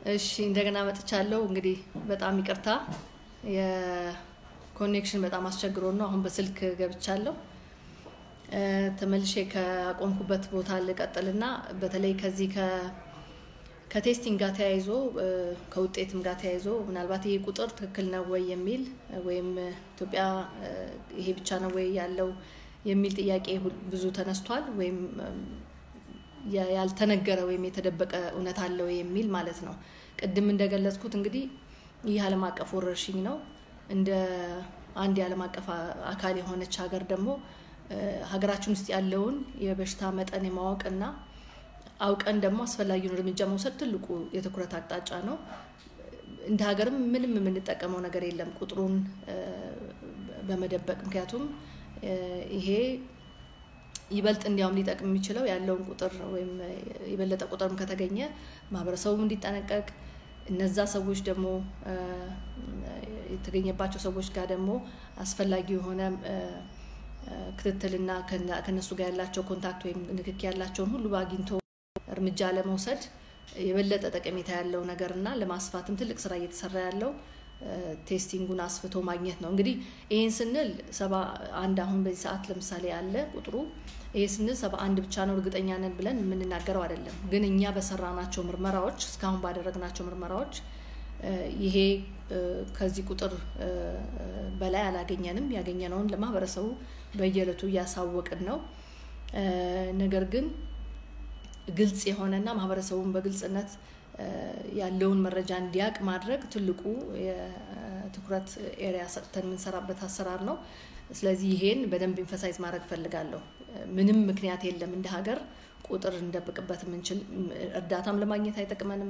እሺ እንደገና መጥቻለሁ። እንግዲህ በጣም ይቅርታ የኮኔክሽን በጣም አስቸግሮ ነው። አሁን በስልክ ገብቻለሁ። ተመልሼ ከቆምኩበት ቦታ ልቀጥልና በተለይ ከዚህ ከቴስቲንግ ጋር ተያይዞ ከውጤትም ጋር ተያይዞ ምናልባት ይሄ ቁጥር ትክክል ነው ወይ የሚል ወይም ኢትዮጵያ ይሄ ብቻ ነው ወይ ያለው የሚል ጥያቄ ብዙ ተነስቷል። ወይም ያልተነገረ ወይም የተደበቀ እውነት አለው የሚል ማለት ነው። ቅድም እንደገለጽኩት እንግዲህ ይህ ዓለም አቀፍ ወረርሽኝ ነው። እንደ አንድ የዓለም አቀፍ አካል የሆነች ሀገር ደግሞ ሀገራችን ውስጥ ያለውን የበሽታ መጠን የማወቅ እና አውቀን ደግሞ አስፈላጊውን እርምጃ መውሰድ ትልቁ የትኩረት አቅጣጫ ነው። እንደ ሀገርም ምንም የምንጠቀመው ነገር የለም ቁጥሩን በመደበቅ ምክንያቱም ይሄ ይበልጥ እንዲያውም ሊጠቅም የሚችለው ያለውን ቁጥር ወይም የበለጠ ቁጥርም ከተገኘ ማህበረሰቡም እንዲጠነቀቅ እነዛ ሰዎች ደግሞ የተገኘባቸው ሰዎች ጋር ደግሞ አስፈላጊ የሆነ ክትትልና ከነሱ ጋር ያላቸው ኮንታክት ወይም ንክኪ ያላቸውን ሁሉ አግኝቶ እርምጃ ለመውሰድ የበለጠ ጠቀሜታ ያለው ነገር እና ለማስፋትም ትልቅ ስራ እየተሰራ ያለው ቴስቲንጉን አስፍቶ ማግኘት ነው። እንግዲህ ይህን ስንል ሰባ አንድ አሁን በዚህ ሰዓት ለምሳሌ አለ ቁጥሩ ይሄ ስንል ሰባ አንድ ብቻ ነው እርግጠኛ ነን ብለን የምንናገረው አይደለም። ግን እኛ በሰራናቸው ምርመራዎች እስካሁን ባደረግናቸው ምርመራዎች ይሄ ከዚህ ቁጥር በላይ አላገኘንም። ያገኘነውን ለማህበረሰቡ በየዕለቱ እያሳወቅን ነው። ነገር ግን ግልጽ የሆነና ማህበረሰቡን በግልጽነት ያለውን መረጃ እንዲያውቅ ማድረግ ትልቁ የትኩረት ኤሪያ ሰጥተን የምንሰራበት አሰራር ነው። ስለዚህ ይሄን በደንብ ኢንፈሳይዝ ማድረግ ፈልጋለሁ። ምንም ምክንያት የለም እንደ ሀገር ቁጥር እንደብቅበት የምንችል እርዳታም ለማግኘት አይጠቅመንም፣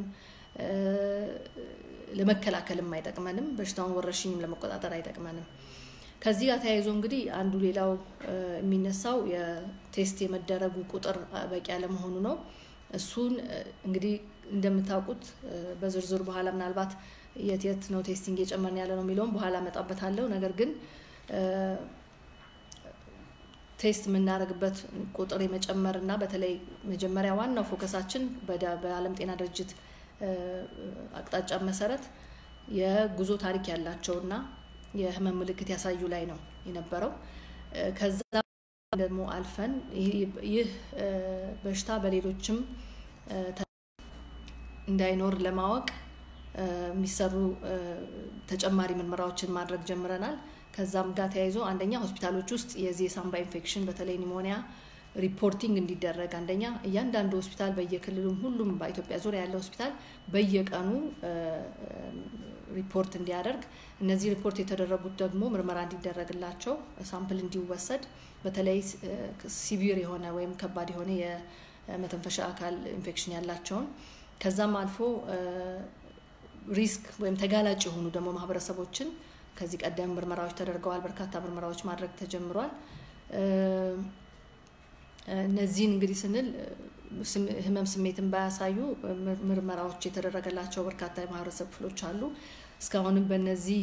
ለመከላከልም አይጠቅመንም፣ በሽታውን ወረርሽኝም ለመቆጣጠር አይጠቅመንም። ከዚህ ጋር ተያይዞ እንግዲህ አንዱ ሌላው የሚነሳው የቴስት የመደረጉ ቁጥር በቂ አለመሆኑ ነው። እሱን እንግዲህ እንደምታውቁት በዝርዝር በኋላ ምናልባት የት የት ነው ቴስቲንግ እየጨመርን ያለ ነው የሚለውም በኋላ እመጣበታለሁ። ነገር ግን ቴስት የምናደርግበት ቁጥር የመጨመር እና በተለይ መጀመሪያ ዋናው ፎከሳችን በዓለም ጤና ድርጅት አቅጣጫ መሰረት የጉዞ ታሪክ ያላቸውና የህመም ምልክት ያሳዩ ላይ ነው የነበረው። ከዛ ደግሞ አልፈን ይህ በሽታ በሌሎችም እንዳይኖር ለማወቅ የሚሰሩ ተጨማሪ ምርመራዎችን ማድረግ ጀምረናል። ከዛም ጋር ተያይዞ አንደኛ ሆስፒታሎች ውስጥ የዚህ የሳምባ ኢንፌክሽን በተለይ ኒሞኒያ ሪፖርቲንግ እንዲደረግ አንደኛ እያንዳንዱ ሆስፒታል በየክልሉም ሁሉም በኢትዮጵያ ዙሪያ ያለ ሆስፒታል በየቀኑ ሪፖርት እንዲያደርግ እነዚህ ሪፖርት የተደረጉት ደግሞ ምርመራ እንዲደረግላቸው ሳምፕል እንዲወሰድ በተለይ ሲቪር የሆነ ወይም ከባድ የሆነ የመተንፈሻ አካል ኢንፌክሽን ያላቸውን ከዛም አልፎ ሪስክ ወይም ተጋላጭ የሆኑ ደግሞ ማህበረሰቦችን ከዚህ ቀደም ምርመራዎች ተደርገዋል። በርካታ ምርመራዎች ማድረግ ተጀምሯል። እነዚህን እንግዲህ ስንል ህመም ስሜትን ባያሳዩ ምርመራዎች የተደረገላቸው በርካታ የማህበረሰብ ክፍሎች አሉ። እስካሁንም በእነዚህ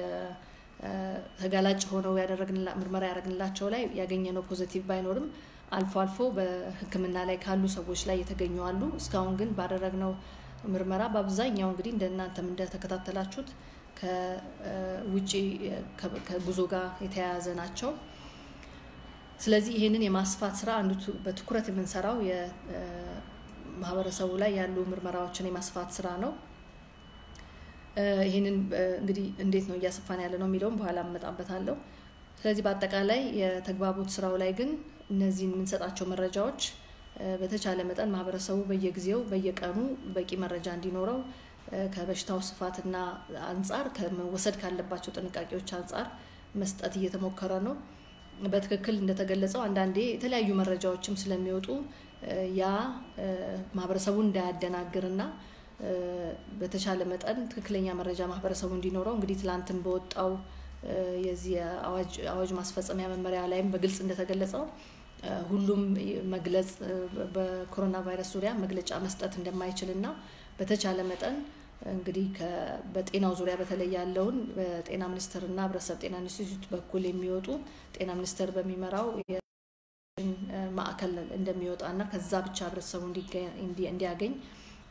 ተጋላጭ ሆነው ምርመራ ያደረግንላቸው ላይ ያገኘነው ፖዘቲቭ ባይኖርም አልፎ አልፎ በሕክምና ላይ ካሉ ሰዎች ላይ የተገኙ አሉ። እስካሁን ግን ባደረግነው ምርመራ በአብዛኛው እንግዲህ እንደ እናንተም እንደተከታተላችሁት ከውጭ ከጉዞ ጋር የተያያዘ ናቸው። ስለዚህ ይህንን የማስፋት ስራ አንዱ በትኩረት የምንሰራው የማህበረሰቡ ላይ ያሉ ምርመራዎችን የማስፋት ስራ ነው። ይህንን እንግዲህ እንዴት ነው እያሰፋን ያለ ነው የሚለውም በኋላ እመጣበታለሁ። ስለዚህ በአጠቃላይ የተግባቦት ስራው ላይ ግን እነዚህን የምንሰጣቸው መረጃዎች በተቻለ መጠን ማህበረሰቡ በየጊዜው በየቀኑ በቂ መረጃ እንዲኖረው ከበሽታው ስፋትና አንጻር ከመወሰድ ካለባቸው ጥንቃቄዎች አንጻር መስጠት እየተሞከረ ነው። በትክክል እንደተገለጸው አንዳንዴ የተለያዩ መረጃዎችም ስለሚወጡ ያ ማህበረሰቡን እንዳያደናግርና በተቻለ መጠን ትክክለኛ መረጃ ማህበረሰቡ እንዲኖረው እንግዲህ ትላንትም በወጣው የዚህ አዋጅ ማስፈጸሚያ መመሪያ ላይም በግልጽ እንደተገለጸው ሁሉም መግለጽ በኮሮና ቫይረስ ዙሪያ መግለጫ መስጠት እንደማይችል እና በተቻለ መጠን እንግዲህ በጤናው ዙሪያ በተለይ ያለውን በጤና ሚኒስቴር እና ህብረተሰብ ጤና ኢንስቲትዩት በኩል የሚወጡ ጤና ሚኒስቴር በሚመራው ማዕከል እንደሚወጣ እና ከዛ ብቻ ህብረተሰቡ እንዲያገኝ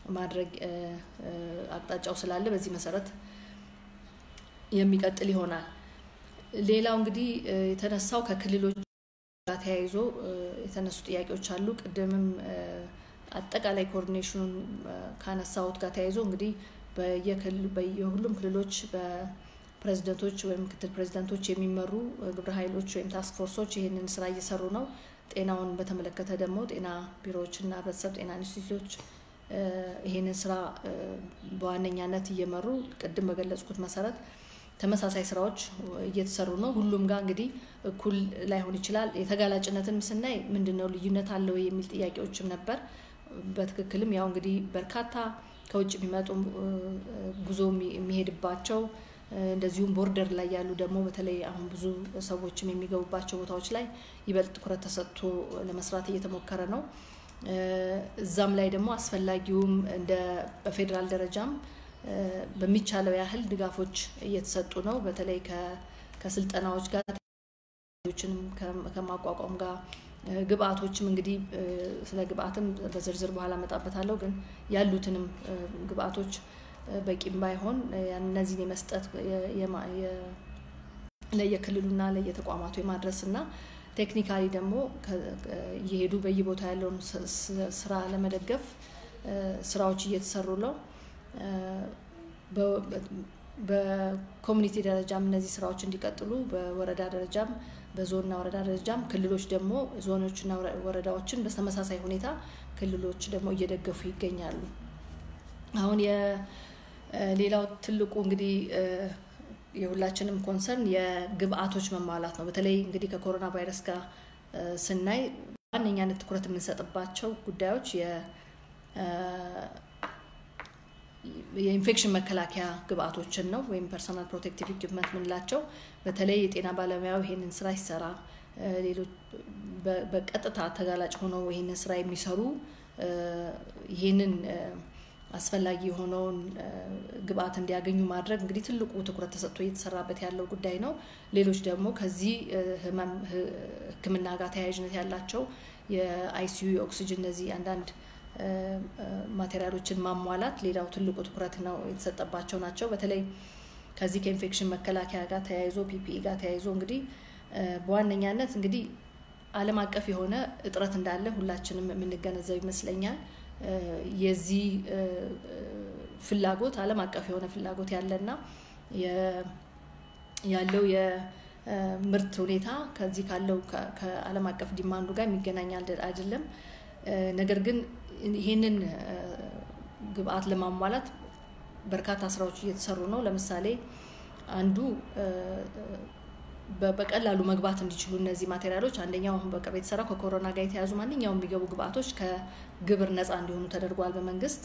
ማድረግ አቅጣጫው ስላለ በዚህ መሰረት የሚቀጥል ይሆናል። ሌላው እንግዲህ የተነሳው ከክልሎች ጋር ተያይዞ የተነሱ ጥያቄዎች አሉ። ቅድምም አጠቃላይ ኮኦርዲኔሽኑን ካነሳሁት ጋር ተያይዞ እንግዲህ በየሁሉም ክልሎች በፕሬዚደንቶች ወይም ምክትል ፕሬዚደንቶች የሚመሩ ግብረ ኃይሎች ወይም ታስክ ፎርሶች ይህንን ስራ እየሰሩ ነው። ጤናውን በተመለከተ ደግሞ ጤና ቢሮዎችና ህብረተሰብ ጤና ኢንስቲትዩቶች ይህንን ስራ በዋነኛነት እየመሩ ቅድም በገለጽኩት መሰረት ተመሳሳይ ስራዎች እየተሰሩ ነው። ሁሉም ጋር እንግዲህ እኩል ላይሆን ይችላል። የተጋላጭነትን ስናይ ምንድን ነው ልዩነት አለው የሚል ጥያቄዎችም ነበር። በትክክልም ያው እንግዲህ በርካታ ከውጭ የሚመጡ ጉዞ የሚሄድባቸው እንደዚሁም ቦርደር ላይ ያሉ ደግሞ በተለይ አሁን ብዙ ሰዎችም የሚገቡባቸው ቦታዎች ላይ ይበልጥ ትኩረት ተሰጥቶ ለመስራት እየተሞከረ ነው። እዛም ላይ ደግሞ አስፈላጊውም እንደ በፌዴራል ደረጃም በሚቻለው ያህል ድጋፎች እየተሰጡ ነው። በተለይ ከስልጠናዎች ጋር ችንም ከማቋቋም ጋር ግብአቶችም እንግዲህ ስለ ግብአትም በዝርዝር በኋላ መጣበታለሁ። ግን ያሉትንም ግብአቶች በቂም ባይሆን እነዚህን የመስጠት ለየክልሉና ለየተቋማቱ የማድረስ እና ቴክኒካሊ ደግሞ እየሄዱ በየቦታ ያለውን ስራ ለመደገፍ ስራዎች እየተሰሩ ነው። በኮሚኒቲ ደረጃም እነዚህ ስራዎች እንዲቀጥሉ በወረዳ ደረጃም በዞንና ወረዳ ደረጃም ክልሎች ደግሞ ዞኖችና ወረዳዎችን በተመሳሳይ ሁኔታ ክልሎች ደግሞ እየደገፉ ይገኛሉ። አሁን የሌላው ትልቁ እንግዲህ የሁላችንም ኮንሰርን የግብአቶች መሟላት ነው። በተለይ እንግዲህ ከኮሮና ቫይረስ ጋር ስናይ ዋነኛነት ትኩረት የምንሰጥባቸው ጉዳዮች የኢንፌክሽን መከላከያ ግብአቶችን ነው ወይም ፐርሰናል ፕሮቴክቲቭ ኢኩፕመንት የምንላቸው በተለይ የጤና ባለሙያው ይሄንን ስራ ይሰራ ሌሎች በቀጥታ ተጋላጭ ሆነው ይሄንን ስራ የሚሰሩ ይሄንን አስፈላጊ የሆነውን ግብአት እንዲያገኙ ማድረግ እንግዲህ ትልቁ ትኩረት ተሰጥቶ እየተሰራበት ያለው ጉዳይ ነው። ሌሎች ደግሞ ከዚህ ህመም ሕክምና ጋር ተያያዥነት ያላቸው የአይሲዩ የኦክሲጅን እነዚህ አንዳንድ ማቴሪያሎችን ማሟላት ሌላው ትልቁ ትኩረት ነው የተሰጠባቸው ናቸው። በተለይ ከዚህ ከኢንፌክሽን መከላከያ ጋር ተያይዞ ፒፒኢ ጋር ተያይዞ እንግዲህ በዋነኛነት እንግዲህ ዓለም አቀፍ የሆነ እጥረት እንዳለ ሁላችንም የምንገነዘብ ይመስለኛል። የዚህ ፍላጎት ዓለም አቀፍ የሆነ ፍላጎት ያለና ያለው የምርት ሁኔታ ከዚህ ካለው ከዓለም አቀፍ ዲማንዱ ጋር የሚገናኝ አይደለም። ነገር ግን ይህንን ግብአት ለማሟላት በርካታ ስራዎች እየተሰሩ ነው። ለምሳሌ አንዱ በቀላሉ መግባት እንዲችሉ እነዚህ ማቴሪያሎች አንደኛው አሁን በቅርብ የተሰራው ከኮሮና ጋር የተያዙ ማንኛውም የሚገቡ ግብአቶች ከግብር ነፃ እንዲሆኑ ተደርጓል በመንግስት።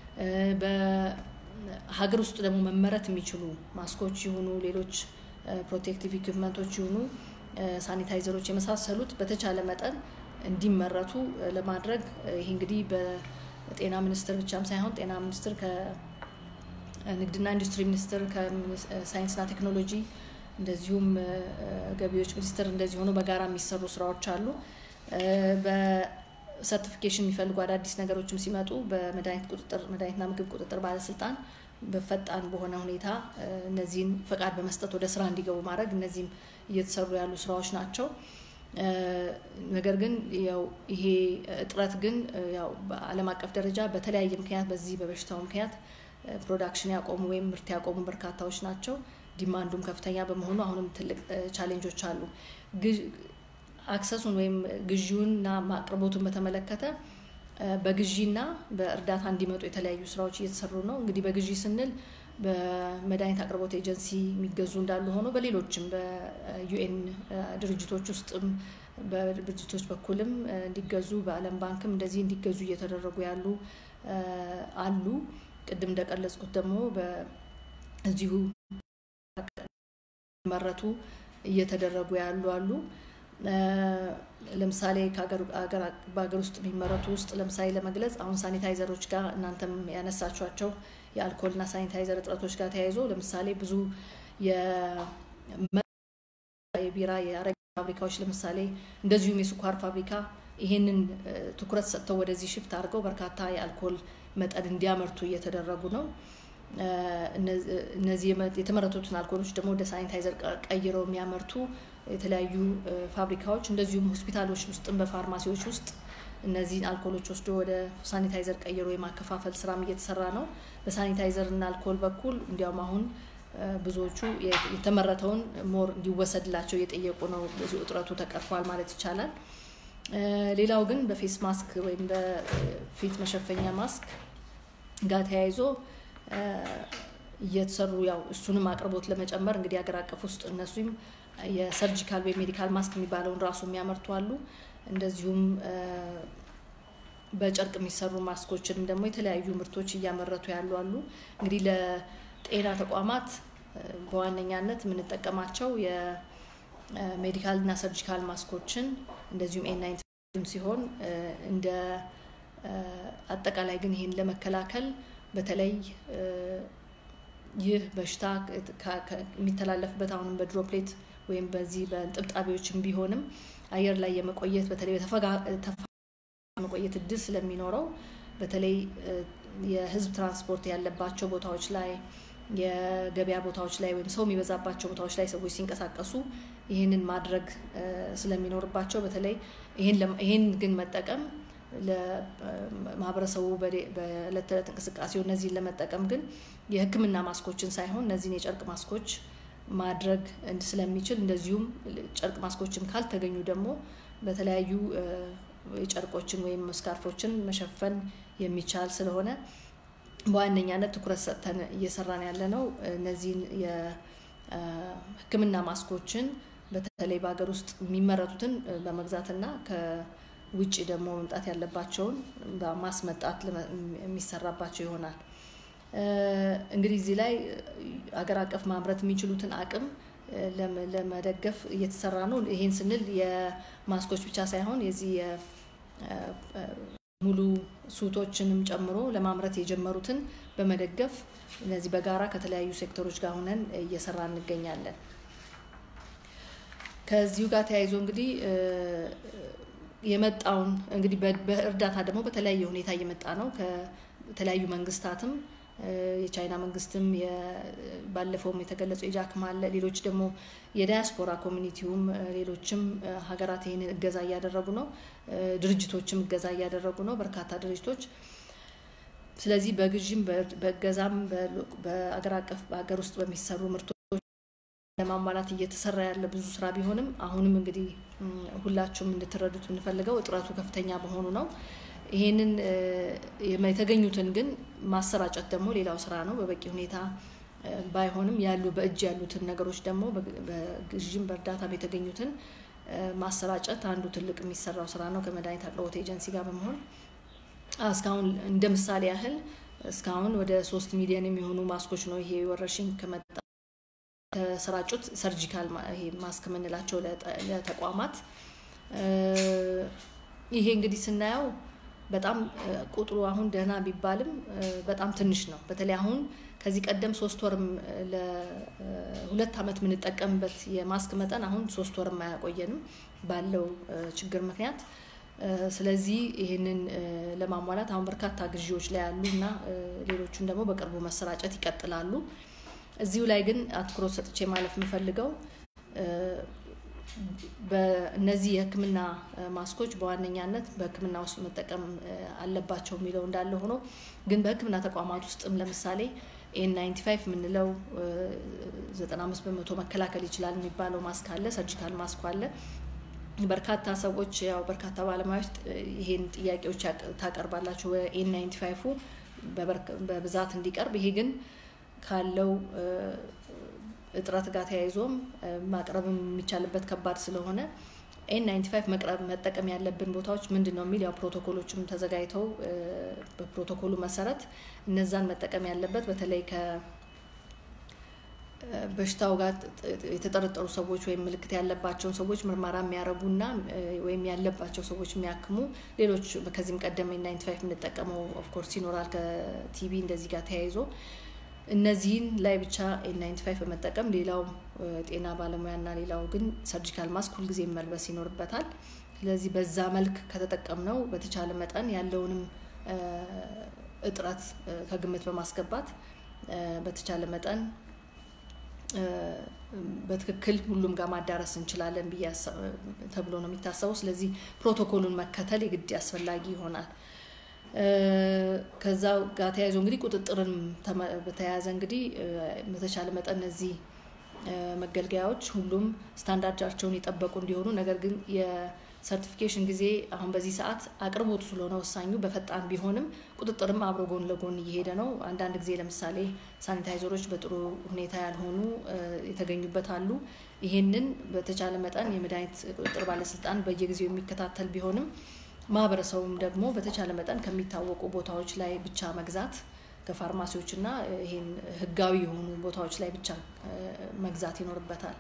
በሀገር ውስጥ ደግሞ መመረት የሚችሉ ማስኮች ይሁኑ ሌሎች ፕሮቴክቲቭ ኢኩፕመንቶች ይሁኑ ሳኒታይዘሮች የመሳሰሉት በተቻለ መጠን እንዲመረቱ ለማድረግ ይህ እንግዲህ በጤና ሚኒስቴር ብቻም ሳይሆን ጤና ሚኒስቴር ከንግድና ኢንዱስትሪ ሚኒስቴር ከሳይንስና ቴክኖሎጂ እንደዚሁም ገቢዎች ሚኒስቴር እንደዚህ ሆኖ በጋራ የሚሰሩ ስራዎች አሉ። በሰርቲፊኬሽን የሚፈልጉ አዳዲስ ነገሮችም ሲመጡ በመድኃኒት ቁጥጥር መድኃኒትና ምግብ ቁጥጥር ባለስልጣን በፈጣን በሆነ ሁኔታ እነዚህን ፈቃድ በመስጠት ወደ ስራ እንዲገቡ ማድረግ እነዚህም እየተሰሩ ያሉ ስራዎች ናቸው። ነገር ግን ያው ይሄ እጥረት ግን ያው በዓለም አቀፍ ደረጃ በተለያየ ምክንያት በዚህ በበሽታው ምክንያት ፕሮዳክሽን ያቆሙ ወይም ምርት ያቆሙ በርካታዎች ናቸው። ዲማንዱም ከፍተኛ በመሆኑ አሁንም ትልቅ ቻሌንጆች አሉ። አክሰሱን ወይም ግዢውንና አቅርቦቱን በተመለከተ በግዢና በእርዳታ እንዲመጡ የተለያዩ ስራዎች እየተሰሩ ነው። እንግዲህ በግዢ ስንል በመድኃኒት አቅርቦት ኤጀንሲ የሚገዙ እንዳሉ ሆኖ በሌሎችም በዩኤን ድርጅቶች ውስጥም በድርጅቶች በኩልም እንዲገዙ በዓለም ባንክም እንደዚህ እንዲገዙ እየተደረጉ ያሉ አሉ። ቅድም እንደቀለጽኩት ደግሞ በዚሁ መረቱ እየተደረጉ ያሉ አሉ። ለምሳሌ በሀገር ውስጥ የሚመረቱ ውስጥ ለምሳሌ ለመግለጽ አሁን ሳኒታይዘሮች ጋር እናንተም ያነሳችኋቸው የአልኮልና ሳኒታይዘር እጥረቶች ጋር ተያይዞ ለምሳሌ ብዙ የቢራ የአረቂ ፋብሪካዎች ለምሳሌ እንደዚሁም የስኳር ፋብሪካ ይሄንን ትኩረት ሰጥተው ወደዚህ ሽፍት አድርገው በርካታ የአልኮል መጠን እንዲያመርቱ እየተደረጉ ነው። እነዚህ የተመረቱትን አልኮሎች ደግሞ ወደ ሳኒታይዘር ቀይረው የሚያመርቱ የተለያዩ ፋብሪካዎች እንደዚሁም ሆስፒታሎች ውስጥም በፋርማሲዎች ውስጥ እነዚህን አልኮሎች ወስዶ ወደ ሳኒታይዘር ቀይሮ የማከፋፈል ስራም እየተሰራ ነው። በሳኒታይዘር እና አልኮል በኩል እንዲያውም አሁን ብዙዎቹ የተመረተውን ሞር እንዲወሰድላቸው እየጠየቁ ነው። ብዙ እጥረቱ ተቀርፏል ማለት ይቻላል። ሌላው ግን በፌስ ማስክ ወይም በፊት መሸፈኛ ማስክ ጋር ተያይዞ እየተሰሩ ያው እሱንም አቅርቦት ለመጨመር እንግዲህ ሀገር አቀፍ ውስጥ እነሱም የሰርጂካል ወይም ሜዲካል ማስክ የሚባለውን ራሱ የሚያመርቱ አሉ። እንደዚሁም በጨርቅ የሚሰሩ ማስኮችንም ደግሞ የተለያዩ ምርቶች እያመረቱ ያሉ አሉ። እንግዲህ ለጤና ተቋማት በዋነኛነት የምንጠቀማቸው የሜዲካል እና ሰርጂካል ማስኮችን እንደዚሁም ኤን ናይንቲ ሲሆን እንደ አጠቃላይ ግን ይህን ለመከላከል በተለይ ይህ በሽታ የሚተላለፍበት አሁንም በድሮፕሌት ወይም በዚህ በጥብጣቢዎችም ቢሆንም አየር ላይ የመቆየት በተለይ መቆየት እድል ስለሚኖረው በተለይ የሕዝብ ትራንስፖርት ያለባቸው ቦታዎች ላይ የገበያ ቦታዎች ላይ ወይም ሰው የሚበዛባቸው ቦታዎች ላይ ሰዎች ሲንቀሳቀሱ ይህንን ማድረግ ስለሚኖርባቸው በተለይ ይህን ግን መጠቀም ለማህበረሰቡ በዕለት ተዕለት እንቅስቃሴው እነዚህን ለመጠቀም ግን የሕክምና ማስኮችን ሳይሆን እነዚህን የጨርቅ ማስኮች ማድረግ ስለሚችል እንደዚሁም ጨርቅ ማስኮችም ካልተገኙ ደግሞ በተለያዩ ጨርቆችን ወይም ስካርፎችን መሸፈን የሚቻል ስለሆነ በዋነኛነት ትኩረት ሰጥተን እየሰራን ያለ ነው። እነዚህን የህክምና ማስኮችን በተለይ በሀገር ውስጥ የሚመረቱትን በመግዛትና ከውጭ ደግሞ መምጣት ያለባቸውን በማስመጣት የሚሰራባቸው ይሆናል። እንግዲህ እዚህ ላይ አገር አቀፍ ማምረት የሚችሉትን አቅም ለመደገፍ እየተሰራ ነው። ይሄን ስንል የማስኮች ብቻ ሳይሆን የዚህ ሙሉ ሱቶችንም ጨምሮ ለማምረት የጀመሩትን በመደገፍ እነዚህ በጋራ ከተለያዩ ሴክተሮች ጋር ሆነን እየሰራ እንገኛለን። ከዚሁ ጋር ተያይዞ እንግዲህ የመጣውን እንግዲህ በእርዳታ ደግሞ በተለያየ ሁኔታ እየመጣ ነው። ከተለያዩ መንግስታትም የቻይና መንግስትም ባለፈውም የተገለጸው የጃክማ አለ። ሌሎች ደግሞ የዳያስፖራ ኮሚኒቲውም ሌሎችም ሀገራት ይህንን እገዛ እያደረጉ ነው። ድርጅቶችም እገዛ እያደረጉ ነው። በርካታ ድርጅቶች ስለዚህ በግዥም በእገዛም በአገር አቀፍ በሀገር ውስጥ በሚሰሩ ምርቶች ለማሟላት እየተሰራ ያለ ብዙ ስራ ቢሆንም አሁንም እንግዲህ ሁላችሁም እንድትረዱት የምንፈልገው እጥረቱ ከፍተኛ በሆኑ ነው። ይሄንን የተገኙትን ግን ማሰራጨት ደግሞ ሌላው ስራ ነው። በበቂ ሁኔታ ባይሆንም ያሉ በእጅ ያሉትን ነገሮች ደግሞ በግዥም በእርዳታም የተገኙትን ማሰራጨት አንዱ ትልቅ የሚሰራው ስራ ነው ከመድኃኒት አቅርቦት ኤጀንሲ ጋር በመሆን እስካሁን እንደ ምሳሌ ያህል እስካሁን ወደ ሶስት ሚሊዮን የሚሆኑ ማስኮች ነው ይሄ ወረርሽኝ ከመጣ የተሰራጩት ሰርጂካል ማስክ የምንላቸው ለተቋማት ይሄ እንግዲህ ስናየው በጣም ቁጥሩ አሁን ደህና ቢባልም በጣም ትንሽ ነው። በተለይ አሁን ከዚህ ቀደም ሶስት ወርም ለሁለት ዓመት የምንጠቀምበት የማስክ መጠን አሁን ሶስት ወርም አያቆየንም ባለው ችግር ምክንያት። ስለዚህ ይህንን ለማሟላት አሁን በርካታ ግዢዎች ላይ ያሉ እና ሌሎቹን ደግሞ በቅርቡ መሰራጨት ይቀጥላሉ። እዚሁ ላይ ግን አትኩሮት ሰጥቼ ማለፍ የምፈልገው በእነዚህ የሕክምና ማስኮች በዋነኛነት በሕክምና ውስጥ መጠቀም አለባቸው የሚለው እንዳለ ሆኖ ግን በሕክምና ተቋማት ውስጥም ለምሳሌ ኤን ናይንቲ ፋይቭ የምንለው ዘጠና አምስት በመቶ መከላከል ይችላል የሚባለው ማስክ አለ፣ ሰርጂካል ማስኩ አለ። በርካታ ሰዎች ያው በርካታ ባለሙያዎች ይሄን ጥያቄዎች ታቀርባላችሁ ኤን ናይንቲ ፋይቭ በብዛት እንዲቀርብ ይሄ ግን ካለው እጥረት ጋር ተያይዞም ማቅረብ የሚቻልበት ከባድ ስለሆነ ኤን ናይንቲ ፋይቭ መቅረብ መጠቀም ያለብን ቦታዎች ምንድን ነው የሚል ያው ፕሮቶኮሎችም ተዘጋጅተው በፕሮቶኮሉ መሰረት እነዛን መጠቀም ያለበት በተለይ ከበሽታው ጋር የተጠረጠሩ ሰዎች ወይም ምልክት ያለባቸውን ሰዎች ምርመራ የሚያደርጉና ወይም ያለባቸው ሰዎች የሚያክሙ ሌሎች ከዚህም ቀደም ኤን ናይንቲ ፋይቭ የምንጠቀመው ኦፍኮርስ ይኖራል ከቲቪ እንደዚህ ጋር ተያይዞ እነዚህን ላይ ብቻ ኤን ናይንቲ ፋይቭ በመጠቀም ሌላው ጤና ባለሙያና ሌላው ግን ሰርጂካል ማስክ ሁልጊዜ መልበስ ይኖርበታል። ስለዚህ በዛ መልክ ከተጠቀምነው በተቻለ መጠን ያለውንም እጥረት ከግምት በማስገባት በተቻለ መጠን በትክክል ሁሉም ጋር ማዳረስ እንችላለን ብዬ ተብሎ ነው የሚታሰበው። ስለዚህ ፕሮቶኮሉን መከተል የግድ አስፈላጊ ይሆናል። ከዛ ጋር ተያይዞ እንግዲህ ቁጥጥርን በተያያዘ እንግዲህ በተቻለ መጠን እነዚህ መገልገያዎች ሁሉም ስታንዳርዳቸውን የጠበቁ እንዲሆኑ ነገር ግን የሰርቲፊኬሽን ጊዜ አሁን በዚህ ሰዓት አቅርቦቱ ስለሆነ ወሳኙ በፈጣን ቢሆንም ቁጥጥርም አብሮ ጎን ለጎን እየሄደ ነው። አንዳንድ ጊዜ ለምሳሌ ሳኒታይዘሮች በጥሩ ሁኔታ ያልሆኑ የተገኙበት አሉ። ይሄንን በተቻለ መጠን የመድኃኒት ቁጥጥር ባለስልጣን በየጊዜው የሚከታተል ቢሆንም ማህበረሰቡም ደግሞ በተቻለ መጠን ከሚታወቁ ቦታዎች ላይ ብቻ መግዛት ከፋርማሲዎች እና ይሄን ህጋዊ የሆኑ ቦታዎች ላይ ብቻ መግዛት ይኖርበታል።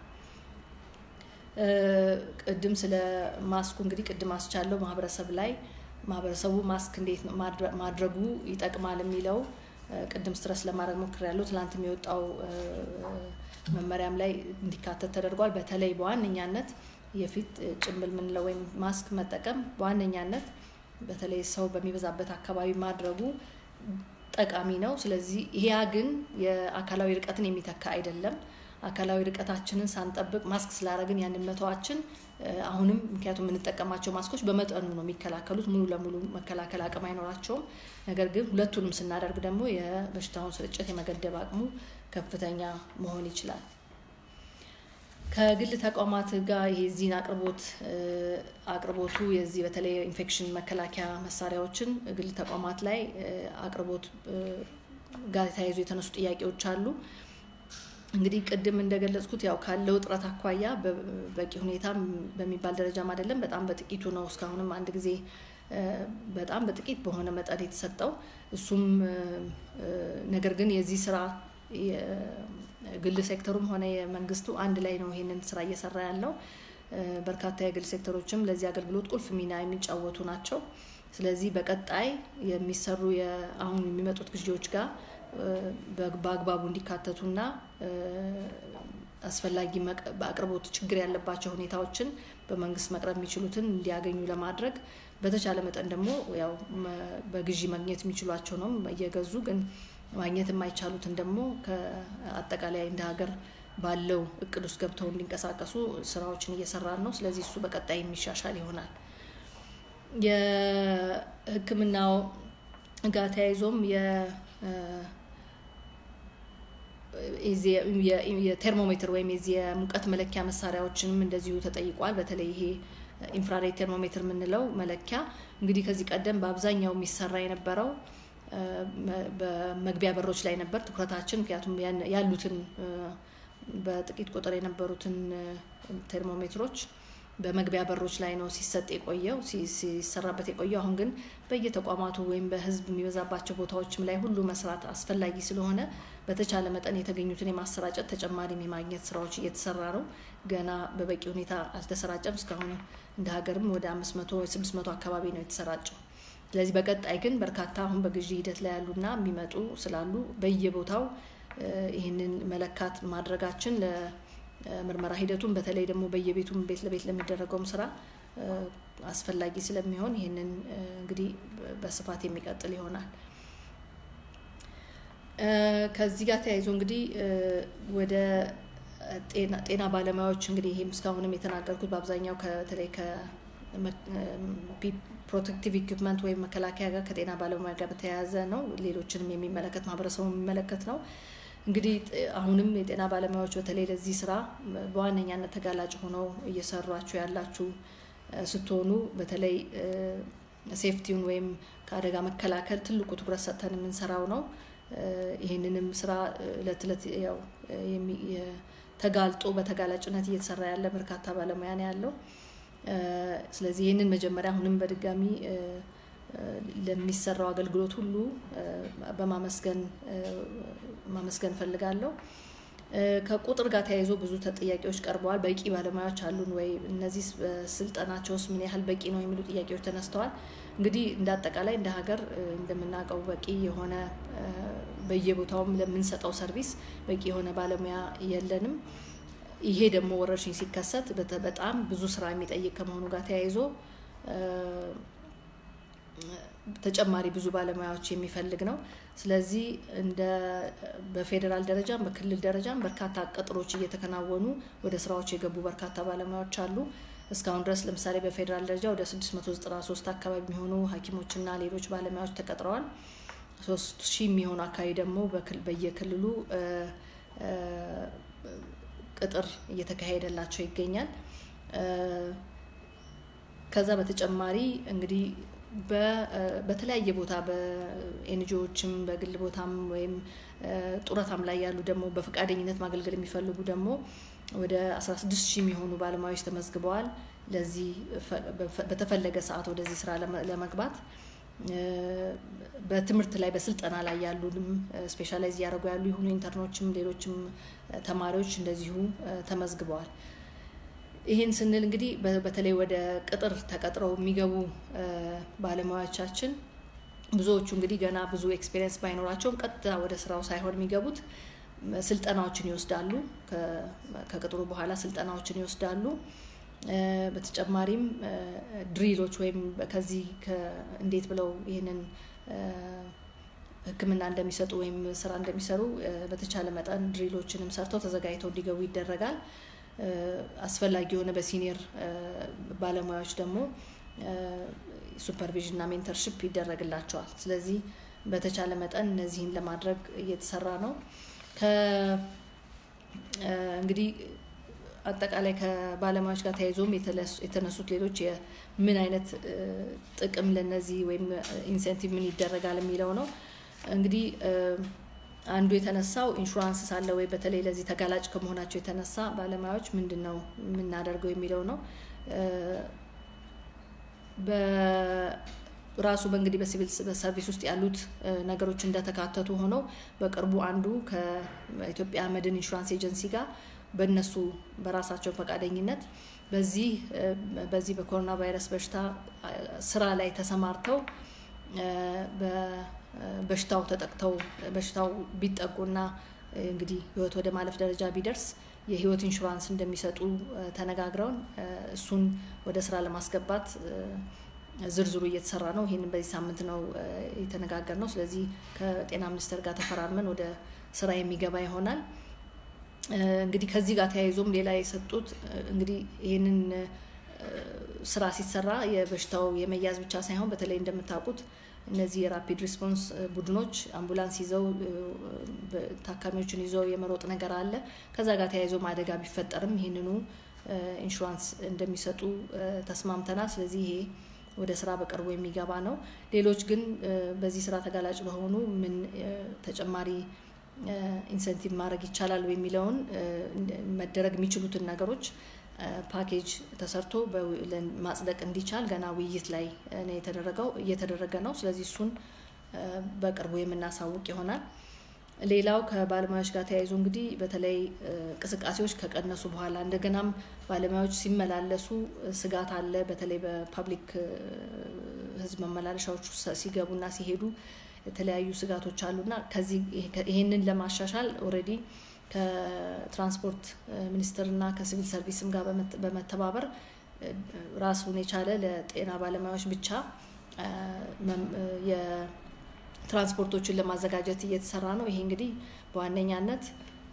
ቅድም ስለ ማስኩ እንግዲህ ቅድም አስቻለው ማህበረሰብ ላይ ማህበረሰቡ ማስክ እንዴት ማድረጉ ይጠቅማል የሚለው ቅድም ስትረስ ለማድረግ ሞክሬያለሁ። ትላንት የሚወጣው መመሪያም ላይ እንዲካተት ተደርጓል። በተለይ በዋነኛነት የፊት ጭንብል ምንለው ወይም ማስክ መጠቀም በዋነኛነት በተለይ ሰው በሚበዛበት አካባቢ ማድረጉ ጠቃሚ ነው። ስለዚህ ያ ግን የአካላዊ ርቀትን የሚተካ አይደለም። አካላዊ ርቀታችንን ሳንጠብቅ ማስክ ስላደረግን ያንን መተዋችን አሁንም ምክንያቱም የምንጠቀማቸው ማስኮች በመጠኑ ነው የሚከላከሉት፣ ሙሉ ለሙሉ መከላከል አቅም አይኖራቸውም። ነገር ግን ሁለቱንም ስናደርግ ደግሞ የበሽታውን ስርጭት የመገደብ አቅሙ ከፍተኛ መሆን ይችላል። ከግል ተቋማት ጋር ይሄ ዚህን አቅርቦት አቅርቦቱ የዚህ በተለይ ኢንፌክሽን መከላከያ መሳሪያዎችን ግል ተቋማት ላይ አቅርቦት ጋር ተያይዞ የተነሱ ጥያቄዎች አሉ። እንግዲህ ቅድም እንደገለጽኩት ያው ካለው እጥረት አኳያ በቂ ሁኔታ በሚባል ደረጃም አይደለም፣ በጣም በጥቂቱ ነው። እስካሁንም አንድ ጊዜ በጣም በጥቂት በሆነ መጠን የተሰጠው እሱም ነገር ግን የዚህ ስራ ግል ሴክተሩም ሆነ የመንግስቱ አንድ ላይ ነው ይሄንን ስራ እየሰራ ያለው። በርካታ የግል ሴክተሮችም ለዚህ አገልግሎት ቁልፍ ሚና የሚጫወቱ ናቸው። ስለዚህ በቀጣይ የሚሰሩ አሁን የሚመጡት ግዢዎች ጋር በአግባቡ እንዲካተቱና አስፈላጊ በአቅርቦት ችግር ያለባቸው ሁኔታዎችን በመንግስት መቅረብ የሚችሉትን እንዲያገኙ ለማድረግ በተቻለ መጠን ደግሞ ያው በግዢ ማግኘት የሚችሏቸው ነው እየገዙ ግን ማግኘት የማይቻሉትን ደግሞ ከአጠቃላይ እንደ ሀገር ባለው እቅድ ውስጥ ገብተው እንዲንቀሳቀሱ ስራዎችን እየሰራን ነው። ስለዚህ እሱ በቀጣይ የሚሻሻል ይሆናል። የሕክምናው ጋር ተያይዞም የቴርሞሜትር ወይም የዚህ የሙቀት መለኪያ መሳሪያዎችንም እንደዚሁ ተጠይቋል። በተለይ ይሄ ኢንፍራሬድ ቴርሞሜትር የምንለው መለኪያ እንግዲህ ከዚህ ቀደም በአብዛኛው የሚሰራ የነበረው በመግቢያ በሮች ላይ ነበር ትኩረታችን። ምክንያቱም ያሉትን በጥቂት ቁጥር የነበሩትን ቴርሞሜትሮች በመግቢያ በሮች ላይ ነው ሲሰጥ የቆየው ሲሰራበት የቆየው። አሁን ግን በየተቋማቱ ወይም በህዝብ የሚበዛባቸው ቦታዎችም ላይ ሁሉ መስራት አስፈላጊ ስለሆነ በተቻለ መጠን የተገኙትን የማሰራጨት ተጨማሪም የማግኘት ስራዎች እየተሰራ ነው። ገና በበቂ ሁኔታ አልተሰራጨም። እስካሁን እንደ ሀገርም ወደ አምስት መቶ ወይ ስድስት መቶ አካባቢ ነው የተሰራጨው። ስለዚህ በቀጣይ ግን በርካታ አሁን በግዢ ሂደት ላይ ያሉና የሚመጡ ስላሉ በየቦታው ይህንን መለካት ማድረጋችን ለምርመራ ሂደቱን በተለይ ደግሞ በየቤቱም ቤት ለቤት ለሚደረገውም ስራ አስፈላጊ ስለሚሆን ይህንን እንግዲህ በስፋት የሚቀጥል ይሆናል። ከዚህ ጋር ተያይዞ እንግዲህ ወደ ጤና ባለሙያዎች እንግዲህ ይህም እስካሁንም የተናገርኩት በአብዛኛው በተለይ ፕሮቴክቲቭ ኢኩፕመንት ወይም መከላከያ ጋር ከጤና ባለሙያ ጋር በተያያዘ ነው። ሌሎችንም የሚመለከት ማህበረሰቡ የሚመለከት ነው። እንግዲህ አሁንም የጤና ባለሙያዎች በተለይ ለዚህ ስራ በዋነኛነት ተጋላጭ ሆነው እየሰሯችሁ ያላችሁ ስትሆኑ በተለይ ሴፍቲውን ወይም ከአደጋ መከላከል ትልቁ ትኩረት ሰጥተን የምንሰራው ነው። ይህንንም ስራ እለት እለት ያው ተጋልጦ በተጋላጭነት እየተሰራ ያለ በርካታ ባለሙያ ነው ያለው። ስለዚህ ይህንን መጀመሪያ አሁንም በድጋሚ ለሚሰራው አገልግሎት ሁሉ በማመስገን ማመስገን ፈልጋለሁ። ከቁጥር ጋር ተያይዞ ብዙ ጥያቄዎች ቀርበዋል። በቂ ባለሙያዎች አሉን ወይ? እነዚህ ስልጠናቸውስ ምን ያህል በቂ ነው? የሚሉ ጥያቄዎች ተነስተዋል። እንግዲህ እንደ አጠቃላይ እንደ ሀገር እንደምናውቀው በቂ የሆነ በየቦታውም ለምንሰጠው ሰርቪስ በቂ የሆነ ባለሙያ የለንም። ይሄ ደግሞ ወረርሽኝ ሲከሰት በጣም ብዙ ስራ የሚጠይቅ ከመሆኑ ጋር ተያይዞ ተጨማሪ ብዙ ባለሙያዎች የሚፈልግ ነው። ስለዚህ እንደ በፌዴራል ደረጃም በክልል ደረጃም በርካታ ቅጥሮች እየተከናወኑ ወደ ስራዎች የገቡ በርካታ ባለሙያዎች አሉ። እስካሁን ድረስ ለምሳሌ በፌዴራል ደረጃ ወደ 693 አካባቢ የሚሆኑ ሐኪሞችና ሌሎች ባለሙያዎች ተቀጥረዋል። ሶስት ሺህ የሚሆኑ አካባቢ ደግሞ በየክልሉ ቅጥር እየተካሄደላቸው ይገኛል። ከዛ በተጨማሪ እንግዲህ በተለያየ ቦታ በኤንጂኦዎችም በግል ቦታም ወይም ጡረታም ላይ ያሉ ደግሞ በፈቃደኝነት ማገልገል የሚፈልጉ ደግሞ ወደ 16 ሺህ የሚሆኑ ባለሙያዎች ተመዝግበዋል። ለዚህ በተፈለገ ሰዓት ወደዚህ ስራ ለመግባት በትምህርት ላይ በስልጠና ላይ ያሉንም ስፔሻላይዝ እያደረጉ ያሉ የሆኑ ኢንተርኖችም ሌሎችም ተማሪዎች እንደዚሁ ተመዝግበዋል። ይህን ስንል እንግዲህ በተለይ ወደ ቅጥር ተቀጥረው የሚገቡ ባለሙያዎቻችን ብዙዎቹ እንግዲህ ገና ብዙ ኤክስፔሪየንስ ባይኖራቸውም ቀጥታ ወደ ስራው ሳይሆን የሚገቡት ስልጠናዎችን ይወስዳሉ። ከቅጥሩ በኋላ ስልጠናዎችን ይወስዳሉ። በተጨማሪም ድሪሎች ወይም ከዚህ እንዴት ብለው ይህንን ሕክምና እንደሚሰጡ ወይም ስራ እንደሚሰሩ በተቻለ መጠን ድሪሎችንም ሰርተው ተዘጋጅተው እንዲገቡ ይደረጋል። አስፈላጊ የሆነ በሲኒየር ባለሙያዎች ደግሞ ሱፐርቪዥን እና ሜንተርሽፕ ይደረግላቸዋል። ስለዚህ በተቻለ መጠን እነዚህን ለማድረግ እየተሰራ ነው። እንግዲህ አጠቃላይ ከባለሙያዎች ጋር ተያይዞም የተነሱት ሌሎች ምን አይነት ጥቅም ለነዚህ ወይም ኢንሴንቲቭ ምን ይደረጋል የሚለው ነው። እንግዲህ አንዱ የተነሳው ኢንሹራንስ ሳለ ወይ በተለይ ለዚህ ተጋላጭ ከመሆናቸው የተነሳ ባለሙያዎች ምንድን ነው የምናደርገው የሚለው ነው። ራሱ በእንግዲህ በሲቪል ሰርቪስ ውስጥ ያሉት ነገሮች እንደተካተቱ ሆነው በቅርቡ አንዱ ከኢትዮጵያ መድን ኢንሹራንስ ኤጀንሲ ጋር በእነሱ በራሳቸው ፈቃደኝነት በዚህ በዚህ በኮሮና ቫይረስ በሽታ ስራ ላይ ተሰማርተው በሽታው ተጠቅተው በሽታው ቢጠቁና እንግዲህ ህይወት ወደ ማለፍ ደረጃ ቢደርስ የህይወት ኢንሹራንስ እንደሚሰጡ ተነጋግረውን እሱን ወደ ስራ ለማስገባት ዝርዝሩ እየተሰራ ነው። ይህንን በዚህ ሳምንት ነው የተነጋገር ነው። ስለዚህ ከጤና ሚኒስቴር ጋር ተፈራርመን ወደ ስራ የሚገባ ይሆናል። እንግዲህ ከዚህ ጋር ተያይዞም ሌላ የሰጡት እንግዲህ ይህንን ስራ ሲሰራ የበሽታው የመያዝ ብቻ ሳይሆን በተለይ እንደምታውቁት እነዚህ የራፒድ ሪስፖንስ ቡድኖች አምቡላንስ ይዘው ታካሚዎችን ይዘው የመሮጥ ነገር አለ። ከዛ ጋር ተያይዞም አደጋ ቢፈጠርም ይህንኑ ኢንሹራንስ እንደሚሰጡ ተስማምተናል። ስለዚህ ይሄ ወደ ስራ በቅርቡ የሚገባ ነው። ሌሎች ግን በዚህ ስራ ተጋላጭ ለሆኑ ምን ተጨማሪ ኢንሰንቲቭ ማድረግ ይቻላል የሚለውን መደረግ የሚችሉትን ነገሮች ፓኬጅ ተሰርቶ ማጽደቅ እንዲቻል ገና ውይይት ላይ ነው የተደረገው እየተደረገ ነው። ስለዚህ እሱን በቅርቡ የምናሳውቅ ይሆናል። ሌላው ከባለሙያዎች ጋር ተያይዞ እንግዲህ በተለይ እንቅስቃሴዎች ከቀነሱ በኋላ እንደገናም ባለሙያዎች ሲመላለሱ ስጋት አለ። በተለይ በፓብሊክ ሕዝብ መመላለሻዎች ሲገቡና ሲሄዱ የተለያዩ ስጋቶች አሉና ከዚህ ይህንን ለማሻሻል ኦልሬዲ ከትራንስፖርት ሚኒስቴርና ከሲቪል ሰርቪስም ጋር በመተባበር ራሱን የቻለ ለጤና ባለሙያዎች ብቻ የትራንስፖርቶችን ለማዘጋጀት እየተሰራ ነው። ይሄ እንግዲህ በዋነኛነት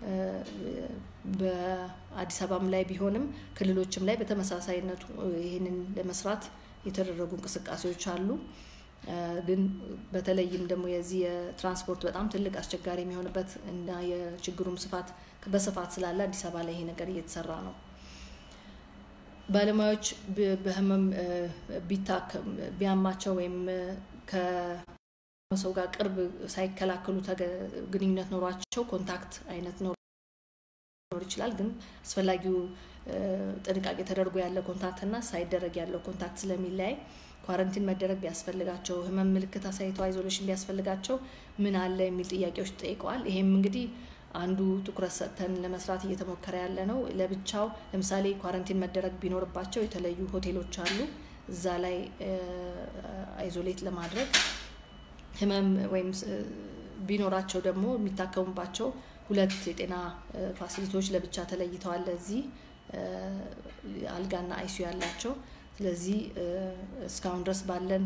በአዲስ አበባም ላይ ቢሆንም ክልሎችም ላይ በተመሳሳይነቱ ይህንን ለመስራት የተደረጉ እንቅስቃሴዎች አሉ። ግን በተለይም ደግሞ የዚህ የትራንስፖርት በጣም ትልቅ አስቸጋሪ የሚሆንበት እና የችግሩም ስፋት በስፋት ስላለ አዲስ አበባ ላይ ይሄ ነገር እየተሰራ ነው። ባለሙያዎች በህመም ቢታከም ቢያማቸው ወይም ከሰው ጋር ቅርብ ሳይከላከሉ ግንኙነት ኖሯቸው ኮንታክት አይነት ኖር ይችላል። ግን አስፈላጊው ጥንቃቄ ተደርጎ ያለ ኮንታክት እና ሳይደረግ ያለው ኮንታክት ስለሚለያይ ኳረንቲን መደረግ ቢያስፈልጋቸው ህመም ምልክት አሳይተው አይዞሌሽን ቢያስፈልጋቸው ምን አለ የሚል ጥያቄዎች ጠይቀዋል። ይሄም እንግዲህ አንዱ ትኩረት ሰጥተን ለመስራት እየተሞከረ ያለ ነው። ለብቻው ለምሳሌ ኳረንቲን መደረግ ቢኖርባቸው የተለዩ ሆቴሎች አሉ። እዛ ላይ አይዞሌት ለማድረግ ህመም ወይም ቢኖራቸው ደግሞ የሚታከሙባቸው ሁለት የጤና ፋሲሊቲዎች ለብቻ ተለይተዋል። ለዚህ አልጋና አይሲዩ ያላቸው ስለዚህ እስካሁን ድረስ ባለን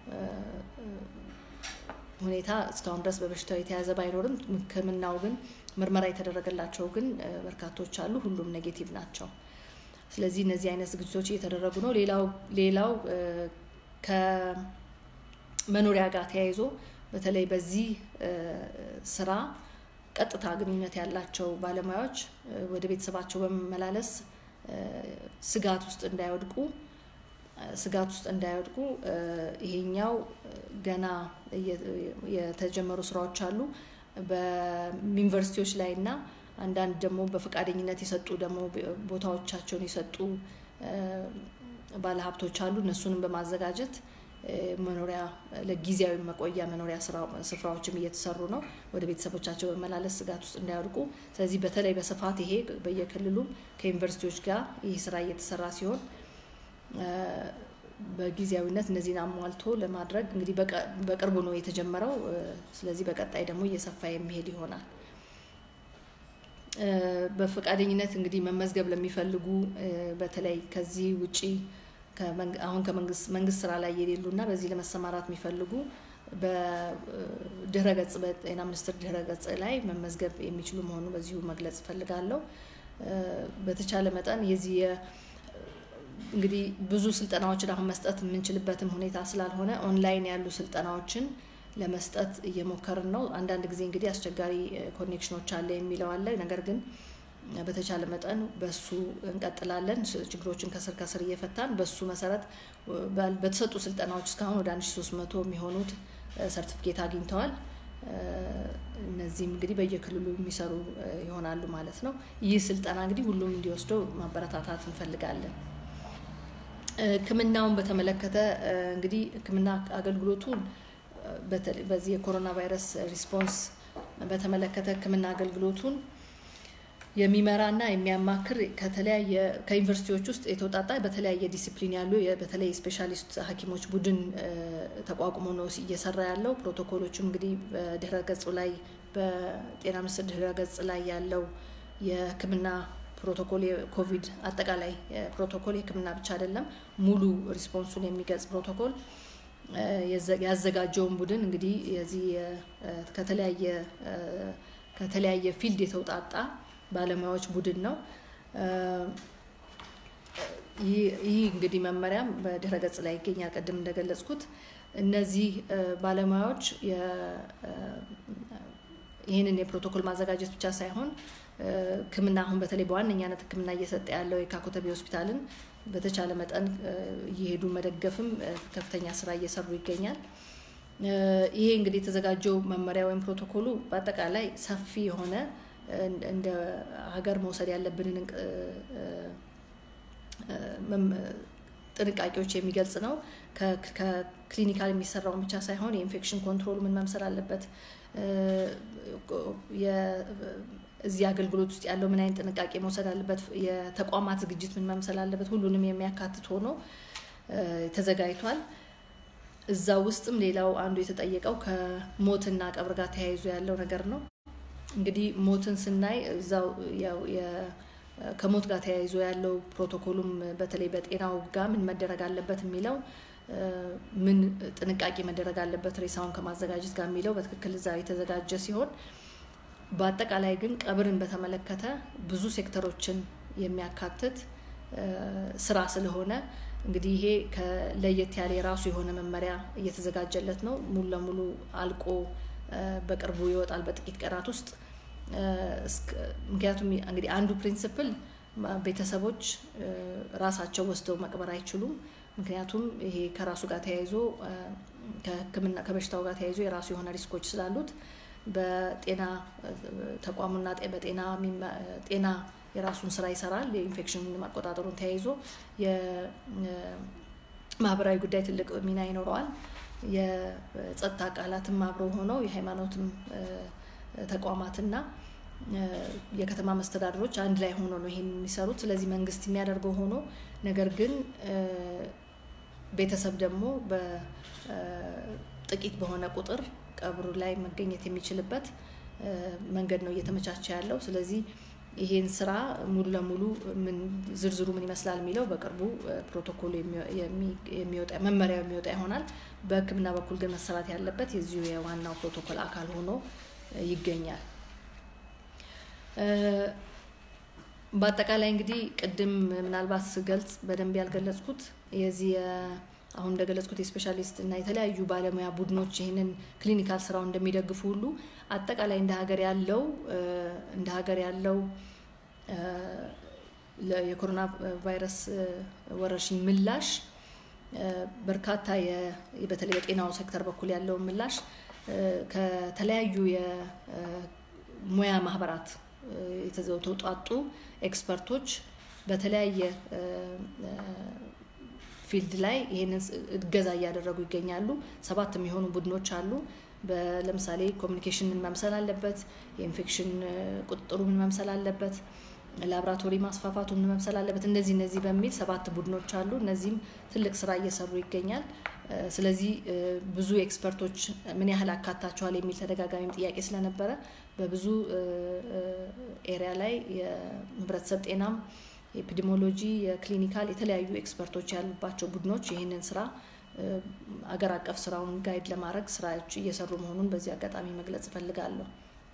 ሁኔታ እስካሁን ድረስ በበሽታው የተያዘ ባይኖርም ሕክምናው ግን ምርመራ የተደረገላቸው ግን በርካቶች አሉ። ሁሉም ኔጌቲቭ ናቸው። ስለዚህ እነዚህ አይነት ዝግጅቶች እየተደረጉ ነው። ሌላው ሌላው ከመኖሪያ ጋር ተያይዞ በተለይ በዚህ ስራ ቀጥታ ግንኙነት ያላቸው ባለሙያዎች ወደ ቤተሰባቸው በመመላለስ ስጋት ውስጥ እንዳይወድቁ ስጋት ውስጥ እንዳይወድቁ ይሄኛው ገና የተጀመሩ ስራዎች አሉ። በዩኒቨርሲቲዎች ላይ እና አንዳንድ ደግሞ በፈቃደኝነት የሰጡ ደግሞ ቦታዎቻቸውን የሰጡ ባለሀብቶች አሉ። እነሱንም በማዘጋጀት መኖሪያ ለጊዜያዊ መቆያ መኖሪያ ስፍራዎችም እየተሰሩ ነው። ወደ ቤተሰቦቻቸው በመላለስ ስጋት ውስጥ እንዳይወድቁ። ስለዚህ በተለይ በስፋት ይሄ በየክልሉም ከዩኒቨርሲቲዎች ጋር ይህ ስራ እየተሰራ ሲሆን በጊዜያዊነት እነዚህን አሟልቶ ለማድረግ እንግዲህ በቅርቡ ነው የተጀመረው። ስለዚህ በቀጣይ ደግሞ እየሰፋ የሚሄድ ይሆናል። በፈቃደኝነት እንግዲህ መመዝገብ ለሚፈልጉ በተለይ ከዚህ ውጪ አሁን ከመንግስት መንግስት ስራ ላይ የሌሉ እና በዚህ ለመሰማራት የሚፈልጉ በድህረ ገጽ በጤና ሚኒስቴር ድህረ ገጽ ላይ መመዝገብ የሚችሉ መሆኑ በዚሁ መግለጽ እፈልጋለሁ። በተቻለ መጠን የዚህ እንግዲህ ብዙ ስልጠናዎችን አሁን መስጠት የምንችልበትም ሁኔታ ስላልሆነ ኦንላይን ያሉ ስልጠናዎችን ለመስጠት እየሞከርን ነው። አንዳንድ ጊዜ እንግዲህ አስቸጋሪ ኮኔክሽኖች አለ የሚለው አለ። ነገር ግን በተቻለ መጠን በሱ እንቀጥላለን። ችግሮችን ከስር ከስር እየፈታን በሱ መሰረት በተሰጡ ስልጠናዎች እስካሁን ወደ 1300 የሚሆኑት ሰርቲፊኬት አግኝተዋል። እነዚህም እንግዲህ በየክልሉ የሚሰሩ ይሆናሉ ማለት ነው። ይህ ስልጠና እንግዲህ ሁሉም እንዲወስደው ማበረታታት እንፈልጋለን። ሕክምናውን በተመለከተ እንግዲህ ሕክምና አገልግሎቱን በዚህ የኮሮና ቫይረስ ሪስፖንስ በተመለከተ ሕክምና አገልግሎቱን የሚመራና የሚያማክር ከተለያየ ከዩኒቨርሲቲዎች ውስጥ የተውጣጣ በተለያየ ዲሲፕሊን ያሉ በተለይ ስፔሻሊስት ሐኪሞች ቡድን ተቋቁሞ ነው እየሰራ ያለው። ፕሮቶኮሎቹም እንግዲህ በድህረ ገጹ ላይ በጤና ሚኒስቴር ድህረ ገጽ ላይ ያለው የህክምና ፕሮቶኮል የኮቪድ አጠቃላይ ፕሮቶኮል የህክምና ብቻ አይደለም፣ ሙሉ ሪስፖንሱን የሚገልጽ ፕሮቶኮል ያዘጋጀውን ቡድን እንግዲህ የዚህ ከተለያየ ከተለያየ ፊልድ የተውጣጣ ባለሙያዎች ቡድን ነው። ይህ እንግዲህ መመሪያም በድህረ ገጽ ላይ ይገኛል። ቅድም እንደገለጽኩት እነዚህ ባለሙያዎች ይህንን የፕሮቶኮል ማዘጋጀት ብቻ ሳይሆን ሕክምና አሁን በተለይ በዋነኛነት ሕክምና እየሰጠ ያለው የካ ኮተቤ ሆስፒታልን በተቻለ መጠን እየሄዱ መደገፍም ከፍተኛ ስራ እየሰሩ ይገኛል። ይሄ እንግዲህ የተዘጋጀው መመሪያ ወይም ፕሮቶኮሉ በአጠቃላይ ሰፊ የሆነ እንደ ሀገር መውሰድ ያለብንን ጥንቃቄዎች የሚገልጽ ነው። ከክሊኒካል የሚሰራውን ብቻ ሳይሆን የኢንፌክሽን ኮንትሮል ምን መምሰል አለበት፣ እዚህ አገልግሎት ውስጥ ያለው ምን አይነት ጥንቃቄ መውሰድ አለበት፣ የተቋማት ዝግጅት ምን መምሰል አለበት፣ ሁሉንም የሚያካትት ሆኖ ተዘጋጅቷል። እዛ ውስጥም ሌላው አንዱ የተጠየቀው ከሞትና ቀብር ጋር ተያይዞ ያለው ነገር ነው። እንግዲህ ሞትን ስናይ እዛው ከሞት ጋር ተያይዞ ያለው ፕሮቶኮሉም በተለይ በጤናው ጋር ምን መደረግ አለበት የሚለው ምን ጥንቃቄ መደረግ አለበት ሬሳውን ከማዘጋጀት ጋር የሚለው በትክክል እዛ የተዘጋጀ ሲሆን በአጠቃላይ ግን ቀብርን በተመለከተ ብዙ ሴክተሮችን የሚያካትት ስራ ስለሆነ እንግዲህ ይሄ ለየት ያለ የራሱ የሆነ መመሪያ እየተዘጋጀለት ነው። ሙሉ ለሙሉ አልቆ በቅርቡ ይወጣል በጥቂት ቀናት ውስጥ። ምክንያቱም እንግዲህ አንዱ ፕሪንስፕል ቤተሰቦች ራሳቸው ወስደው መቅበር አይችሉም። ምክንያቱም ይሄ ከራሱ ጋር ተያይዞ ከሕክምና ከበሽታው ጋር ተያይዞ የራሱ የሆነ ሪስኮች ስላሉት በጤና ተቋሙና በጤና ጤና የራሱን ስራ ይሰራል። የኢንፌክሽን ማቆጣጠሩን ተያይዞ የማህበራዊ ጉዳይ ትልቅ ሚና ይኖረዋል። የጸጥታ አካላትም አብረው ሆነው የሃይማኖትም ተቋማትና የከተማ መስተዳድሮች አንድ ላይ ሆኖ ነው ይሄን የሚሰሩት። ስለዚህ መንግስት የሚያደርገው ሆኖ ነገር ግን ቤተሰብ ደግሞ በጥቂት በሆነ ቁጥር ቀብሩ ላይ መገኘት የሚችልበት መንገድ ነው እየተመቻቸ ያለው። ስለዚህ ይሄን ስራ ሙሉ ለሙሉ ምን ዝርዝሩ ምን ይመስላል የሚለው በቅርቡ ፕሮቶኮሉ የሚወጣ መመሪያው የሚወጣ ይሆናል። በሕክምና በኩል ግን መሰራት ያለበት የዚሁ የዋናው ፕሮቶኮል አካል ሆኖ ይገኛል። በአጠቃላይ እንግዲህ ቅድም ምናልባት ስገልጽ በደንብ ያልገለጽኩት የዚህ አሁን እንደገለጽኩት የስፔሻሊስት እና የተለያዩ ባለሙያ ቡድኖች ይህንን ክሊኒካል ስራው እንደሚደግፉ ሁሉ አጠቃላይ እንደ ሀገር ያለው እንደ ሀገር ያለው የኮሮና ቫይረስ ወረርሽኝ ምላሽ በርካታ በተለይ በጤናው ሴክተር በኩል ያለው ምላሽ ከተለያዩ የሙያ ማህበራት የተውጣጡ ኤክስፐርቶች በተለያየ ፊልድ ላይ ይህንን እገዛ እያደረጉ ይገኛሉ። ሰባት የሚሆኑ ቡድኖች አሉ። ለምሳሌ ኮሚኒኬሽን ምን መምሰል አለበት፣ የኢንፌክሽን ቁጥጥሩ ምን መምሰል አለበት፣ ላብራቶሪ ማስፋፋቱ ምን መምሰል አለበት፣ እነዚህ እነዚህ በሚል ሰባት ቡድኖች አሉ። እነዚህም ትልቅ ስራ እየሰሩ ይገኛል። ስለዚህ ብዙ ኤክስፐርቶች ምን ያህል አካታቸዋል የሚል ተደጋጋሚም ጥያቄ ስለነበረ በብዙ ኤሪያ ላይ የህብረተሰብ ጤናም የኤፒዲሞሎጂ የክሊኒካል የተለያዩ ኤክስፐርቶች ያሉባቸው ቡድኖች ይህንን ስራ አገር አቀፍ ስራውን ጋይድ ለማድረግ ስራዎች እየሰሩ መሆኑን በዚህ አጋጣሚ መግለጽ እፈልጋለሁ።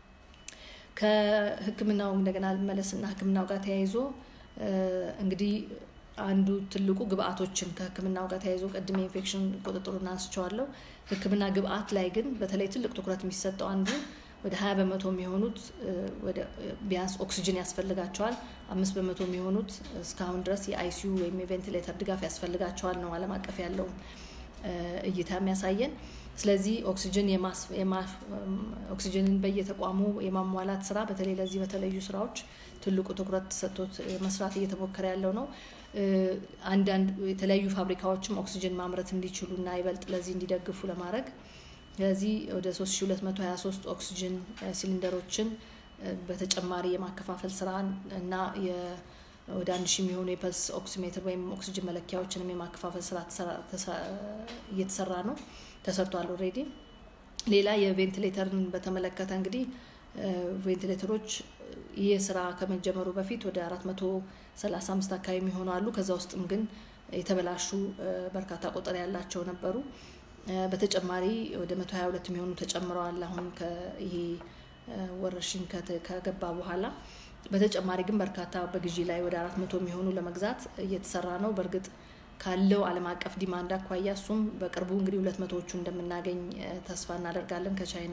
ከህክምናው እንደገና ልመለስና ህክምናው ጋር ተያይዞ እንግዲህ አንዱ ትልቁ ግብአቶችን ከህክምናው ጋር ተያይዞ ቅድም የኢንፌክሽን ቁጥጥሩን አንስቸዋለሁ። ህክምና ግብአት ላይ ግን በተለይ ትልቅ ትኩረት የሚሰጠው አንዱ ወደ ሀያ በመቶ የሚሆኑት ቢያንስ ኦክሲጅን ያስፈልጋቸዋል። አምስት በመቶ የሚሆኑት እስካሁን ድረስ የአይሲዩ ወይም የቬንቲሌተር ድጋፍ ያስፈልጋቸዋል ነው ዓለም አቀፍ ያለው እይታ የሚያሳየን። ስለዚህ ኦክሲጅን ኦክሲጅንን በየተቋሙ የማሟላት ስራ በተለይ ለዚህ በተለዩ ስራዎች ትልቁ ትኩረት ተሰጥቶት መስራት እየተሞከረ ያለው ነው። አንዳንድ የተለያዩ ፋብሪካዎችም ኦክሲጅን ማምረት እንዲችሉ እና ይበልጥ ለዚህ እንዲደግፉ ለማድረግ ስለዚህ ወደ 3223 ኦክሲጅን ሲሊንደሮችን በተጨማሪ የማከፋፈል ስራ እና ወደ አንድ ሺህ የሚሆኑ የፐልስ ኦክሲሜትር ወይም ኦክሲጅን መለኪያዎችንም የማከፋፈል ስራ እየተሰራ ነው፣ ተሰርቷል ኦልሬዲ። ሌላ የቬንቲሌተርን በተመለከተ እንግዲህ ቬንቲሌተሮች ይህ ስራ ከመጀመሩ በፊት ወደ 435 አካባቢ የሚሆኑ አሉ። ከዛ ውስጥም ግን የተበላሹ በርካታ ቁጥር ያላቸው ነበሩ። በተጨማሪ ወደ 122 የሚሆኑ ተጨምረዋል። አሁን ይሄ ወረርሽኝ ከገባ በኋላ በተጨማሪ ግን በርካታ በግዢ ላይ ወደ አራት መቶ የሚሆኑ ለመግዛት እየተሰራ ነው። በእርግጥ ካለው ዓለም አቀፍ ዲማንድ አኳያ እሱም በቅርቡ እንግዲህ ሁለት መቶዎቹ እንደምናገኝ ተስፋ እናደርጋለን ከቻይና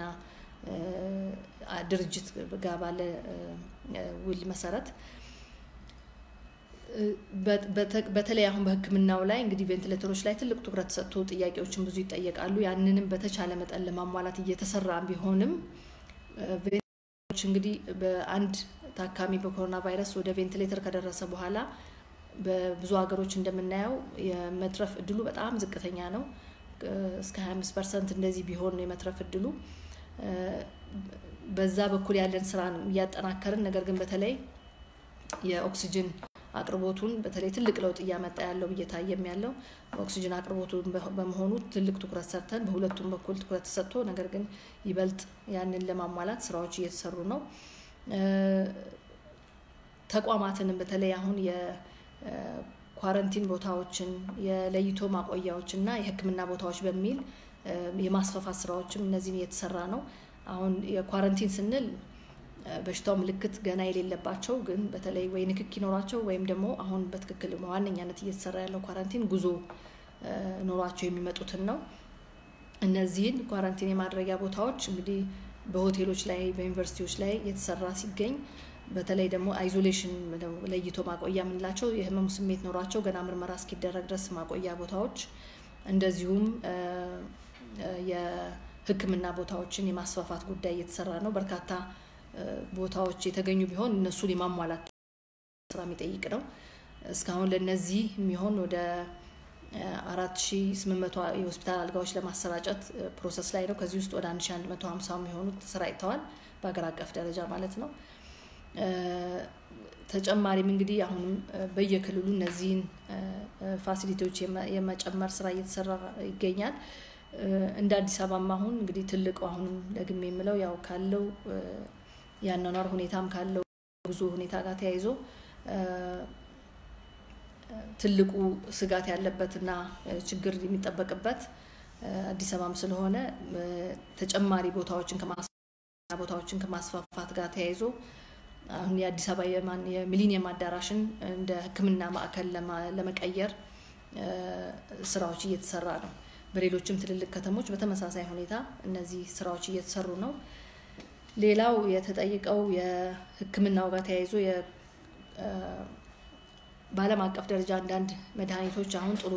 ድርጅት ጋር ባለ ውል መሰረት በተለይ አሁን በሕክምናው ላይ እንግዲህ ቬንቲሌተሮች ላይ ትልቅ ትኩረት ሰጥቶ ጥያቄዎችን ብዙ ይጠየቃሉ። ያንንም በተቻለ መጠን ለማሟላት እየተሰራ ቢሆንም ቬንቲሌተሮች እንግዲህ በአንድ ታካሚ በኮሮና ቫይረስ ወደ ቬንቲሌተር ከደረሰ በኋላ በብዙ ሀገሮች እንደምናየው የመትረፍ እድሉ በጣም ዝቅተኛ ነው። እስከ 25 ፐርሰንት እንደዚህ ቢሆን ነው የመትረፍ እድሉ። በዛ በኩል ያለን ስራ እያጠናከርን ነገር ግን በተለይ የኦክሲጅን አቅርቦቱን በተለይ ትልቅ ለውጥ እያመጣ ያለው እየታየም ያለው ኦክሲጅን አቅርቦቱን በመሆኑ ትልቅ ትኩረት ሰርተን በሁለቱም በኩል ትኩረት ተሰጥቶ ነገር ግን ይበልጥ ያንን ለማሟላት ስራዎች እየተሰሩ ነው። ተቋማትንም በተለይ አሁን የኳረንቲን ቦታዎችን የለይቶ ማቆያዎች እና የሕክምና ቦታዎች በሚል የማስፋፋት ስራዎችም እነዚህን እየተሰራ ነው። አሁን የኳረንቲን ስንል በሽታው ምልክት ገና የሌለባቸው ግን በተለይ ወይ ንክክ ይኖራቸው ወይም ደግሞ አሁን በትክክል በዋነኛነት እየተሰራ ያለው ኳራንቲን ጉዞ ኖሯቸው የሚመጡትን ነው። እነዚህን ኳራንቲን የማድረጊያ ቦታዎች እንግዲህ በሆቴሎች ላይ በዩኒቨርሲቲዎች ላይ የተሰራ ሲገኝ በተለይ ደግሞ አይዞሌሽን ለይቶ ማቆያ የምንላቸው የህመሙ ስሜት ኖሯቸው ገና ምርመራ እስኪደረግ ድረስ ማቆያ ቦታዎች እንደዚሁም የህክምና ቦታዎችን የማስፋፋት ጉዳይ እየተሰራ ነው። በርካታ ቦታዎች የተገኙ ቢሆን እነሱን የማሟላት ስራ የሚጠይቅ ነው። እስካሁን ለነዚህ የሚሆን ወደ አራት ሺ ስምንት መቶ የሆስፒታል አልጋዎች ለማሰራጨት ፕሮሰስ ላይ ነው። ከዚህ ውስጥ ወደ አንድ ሺ አንድ መቶ ሀምሳ የሚሆኑት ተሰራጭተዋል በሀገር አቀፍ ደረጃ ማለት ነው። ተጨማሪም እንግዲህ አሁንም በየክልሉ እነዚህን ፋሲሊቲዎች የመጨመር ስራ እየተሰራ ይገኛል። እንደ አዲስ አበባም አሁን እንግዲህ ትልቁ አሁንም ደግሜ የምለው ያው ካለው የአኗኗር ሁኔታም ካለው ብዙ ሁኔታ ጋር ተያይዞ ትልቁ ስጋት ያለበትና ችግር የሚጠበቅበት አዲስ አበባም ስለሆነ ተጨማሪ ቦታዎችን ቦታዎችን ከማስፋፋት ጋር ተያይዞ አሁን የአዲስ አበባ የሚሊኒየም አዳራሽን እንደ ሕክምና ማዕከል ለመቀየር ስራዎች እየተሰራ ነው። በሌሎችም ትልልቅ ከተሞች በተመሳሳይ ሁኔታ እነዚህ ስራዎች እየተሰሩ ነው። ሌላው የተጠየቀው የሕክምናው ጋር ተያይዞ በዓለም አቀፍ ደረጃ አንዳንድ መድኃኒቶች አሁን ጥሩ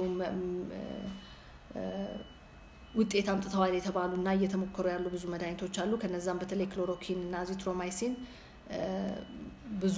ውጤት አምጥተዋል የተባሉ እና እየተሞከሩ ያሉ ብዙ መድኃኒቶች አሉ። ከነዛም በተለይ ክሎሮኪን እና ዚትሮማይሲን ብዙ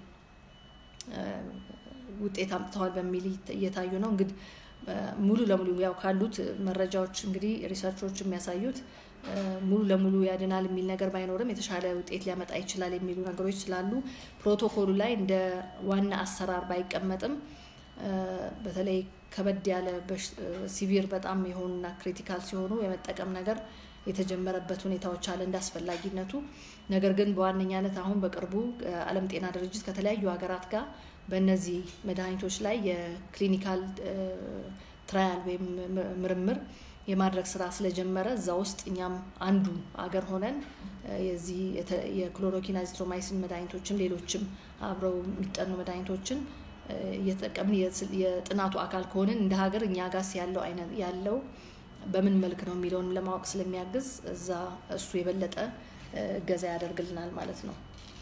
ውጤት አምጥተዋል በሚል እየታዩ ነው። እንግዲህ ሙሉ ለሙሉ ያው ካሉት መረጃዎች እንግዲህ ሪሰርቾች የሚያሳዩት ሙሉ ለሙሉ ያድናል የሚል ነገር ባይኖርም የተሻለ ውጤት ሊያመጣ ይችላል የሚሉ ነገሮች ስላሉ ፕሮቶኮሉ ላይ እንደ ዋና አሰራር ባይቀመጥም በተለይ ከበድ ያለ ሲቪር በጣም የሆኑና ክሪቲካል ሲሆኑ የመጠቀም ነገር የተጀመረበት ሁኔታዎች አለ እንደ አስፈላጊነቱ። ነገር ግን በዋነኛነት አሁን በቅርቡ ዓለም ጤና ድርጅት ከተለያዩ ሀገራት ጋር በእነዚህ መድኃኒቶች ላይ የክሊኒካል ትራያል ወይም ምርምር የማድረግ ስራ ስለጀመረ እዛ ውስጥ እኛም አንዱ አገር ሆነን የዚህ የክሎሮኪን አዚትሮማይሲን መድኃኒቶችን ሌሎችም አብረው የሚጠኑ መድኃኒቶችን እየተጠቀምን የጥናቱ አካል ከሆንን እንደ ሀገር እኛ ጋስ ያለው አይነት ያለው በምን መልክ ነው የሚለውን ለማወቅ ስለሚያግዝ እዛ እሱ የበለጠ እገዛ ያደርግልናል ማለት ነው።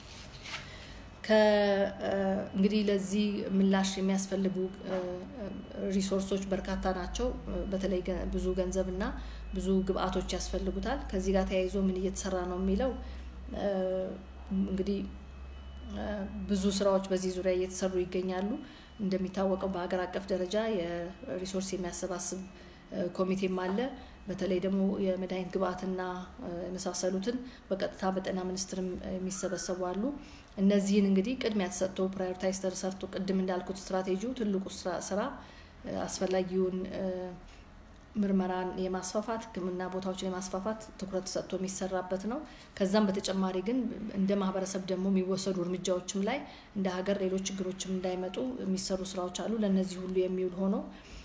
እንግዲህ ለዚህ ምላሽ የሚያስፈልጉ ሪሶርሶች በርካታ ናቸው። በተለይ ብዙ ገንዘብ እና ብዙ ግብአቶች ያስፈልጉታል። ከዚህ ጋር ተያይዞ ምን እየተሰራ ነው የሚለው እንግዲህ ብዙ ስራዎች በዚህ ዙሪያ እየተሰሩ ይገኛሉ። እንደሚታወቀው በሀገር አቀፍ ደረጃ የሪሶርስ የሚያሰባስብ ኮሚቴም አለ። በተለይ ደግሞ የመድኃኒት ግብአትና የመሳሰሉትን በቀጥታ በጤና ሚኒስቴርም የሚሰበሰቡ አሉ። እነዚህን እንግዲህ ቅድሚያ ተሰጥቶ ፕራዮሪታይዝ ተሰርቶ ቅድም እንዳልኩት ስትራቴጂው ትልቁ ስራ አስፈላጊውን ምርመራን የማስፋፋት ሕክምና ቦታዎችን የማስፋፋት ትኩረት ተሰጥቶ የሚሰራበት ነው። ከዛም በተጨማሪ ግን እንደ ማህበረሰብ ደግሞ የሚወሰዱ እርምጃዎችም ላይ እንደ ሀገር ሌሎች ችግሮችም እንዳይመጡ የሚሰሩ ስራዎች አሉ። ለእነዚህ ሁሉ የሚውል ሆኖ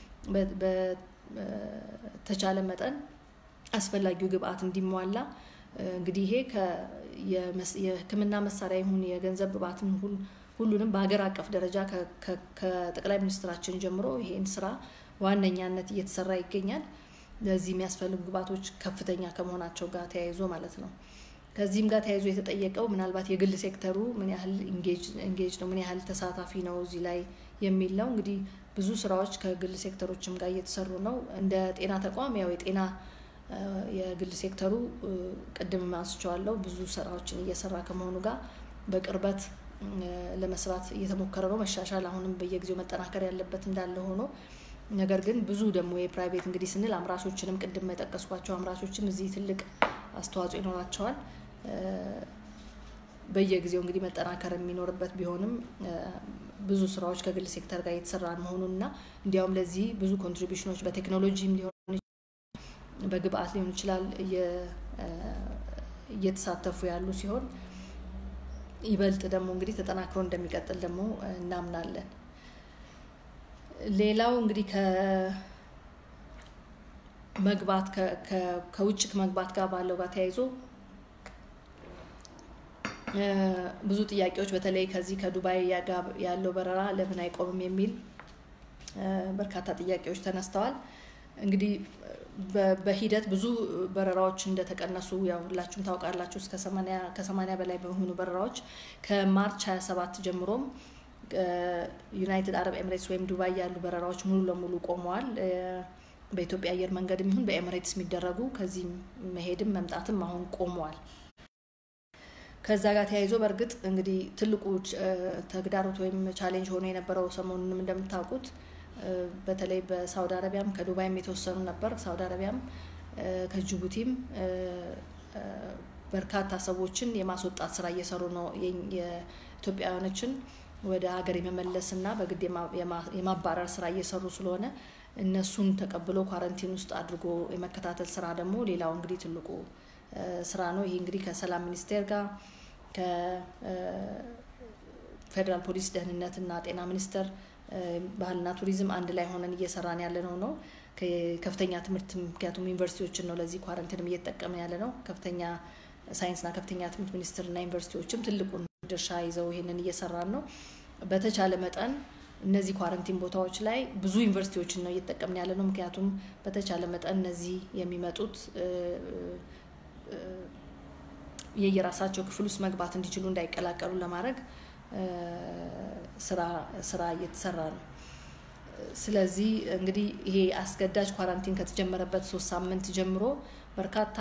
በተቻለ መጠን አስፈላጊው ግብአት እንዲሟላ እንግዲህ ይሄ የህክምና መሳሪያ ይሁን የገንዘብ ግብአትም ሁሉንም በሀገር አቀፍ ደረጃ ከጠቅላይ ሚኒስትራችን ጀምሮ ይሄን ስራ ዋነኛነት እየተሰራ ይገኛል። ለዚህ የሚያስፈልጉ ግብአቶች ከፍተኛ ከመሆናቸው ጋር ተያይዞ ማለት ነው። ከዚህም ጋር ተያይዞ የተጠየቀው ምናልባት የግል ሴክተሩ ምን ያህል ኢንጌጅ ነው፣ ምን ያህል ተሳታፊ ነው እዚህ ላይ የሚል ነው። እንግዲህ ብዙ ስራዎች ከግል ሴክተሮችም ጋር እየተሰሩ ነው። እንደ ጤና ተቋም ያው የጤና የግል ሴክተሩ ቅድም አንስቼዋለሁ ብዙ ስራዎችን እየሰራ ከመሆኑ ጋር በቅርበት ለመስራት እየተሞከረ ነው። መሻሻል አሁንም በየጊዜው መጠናከር ያለበት እንዳለ ሆኖ ነገር ግን ብዙ ደግሞ የፕራይቬት እንግዲህ ስንል አምራቾችንም ቅድም የጠቀስኳቸው አምራቾችም እዚህ ትልቅ አስተዋጽኦ ይኖራቸዋል። በየጊዜው እንግዲህ መጠናከር የሚኖርበት ቢሆንም ብዙ ስራዎች ከግል ሴክተር ጋር እየተሰራ መሆኑን እና እንዲያውም ለዚህ ብዙ ኮንትሪቢሽኖች በቴክኖሎጂም ሊሆን በግብአት ሊሆን ይችላል እየተሳተፉ ያሉ ሲሆን ይበልጥ ደግሞ እንግዲህ ተጠናክሮ እንደሚቀጥል ደግሞ እናምናለን። ሌላው እንግዲህ ከመግባት ከውጭ ከመግባት ጋር ባለው ጋር ተያይዞ ብዙ ጥያቄዎች በተለይ ከዚህ ከዱባይ ያለው በረራ ለምን አይቆምም የሚል በርካታ ጥያቄዎች ተነስተዋል። እንግዲህ በሂደት ብዙ በረራዎች እንደተቀነሱ ያው ሁላችሁም ታውቃላችሁ። እስከ ከሰማንያ በላይ በሚሆኑ በረራዎች ከማርች 27 ጀምሮም ዩናይትድ አረብ ኤምሬትስ ወይም ዱባይ ያሉ በረራዎች ሙሉ ለሙሉ ቆመዋል። በኢትዮጵያ አየር መንገድም ይሁን በኤምሬትስ የሚደረጉ ከዚህም መሄድም መምጣትም አሁን ቆመዋል። ከዛ ጋር ተያይዞ በእርግጥ እንግዲህ ትልቁ ተግዳሮት ወይም ቻሌንጅ ሆኖ የነበረው ሰሞኑንም እንደምታውቁት በተለይ በሳውዲ አረቢያም ከዱባይም የተወሰኑ ነበር። ሳውዲ አረቢያም ከጅቡቲም በርካታ ሰዎችን የማስወጣት ስራ እየሰሩ ነው። የኢትዮጵያውያኖችን ወደ ሀገር የመመለስ እና በግድ የማባረር ስራ እየሰሩ ስለሆነ እነሱን ተቀብሎ ኳረንቲን ውስጥ አድርጎ የመከታተል ስራ ደግሞ ሌላው እንግዲህ ትልቁ ስራ ነው። ይህ እንግዲህ ከሰላም ሚኒስቴር ጋር ፌዴራል ፖሊስ፣ ደህንነትና ጤና ሚኒስቴር፣ ባህልና ቱሪዝም አንድ ላይ ሆነን እየሰራን ያለ ነው ነው ከፍተኛ ትምህርት ምክንያቱም ዩኒቨርሲቲዎችን ነው ለዚህ ኳረንቲንም እየተጠቀመ ያለ ነው። ከፍተኛ ሳይንስና ከፍተኛ ትምህርት ሚኒስቴርና ዩኒቨርሲቲዎችም ትልቁን ድርሻ ይዘው ይሄንን እየሰራን ነው። በተቻለ መጠን እነዚህ ኳረንቲን ቦታዎች ላይ ብዙ ዩኒቨርሲቲዎችን ነው እየተጠቀምን ያለ ነው። ምክንያቱም በተቻለ መጠን እነዚህ የሚመጡት የየራሳቸው ክፍል ውስጥ መግባት እንዲችሉ እንዳይቀላቀሉ ለማድረግ ስራ እየተሰራ ነው። ስለዚህ እንግዲህ ይሄ አስገዳጅ ኳራንቲን ከተጀመረበት ሶስት ሳምንት ጀምሮ በርካታ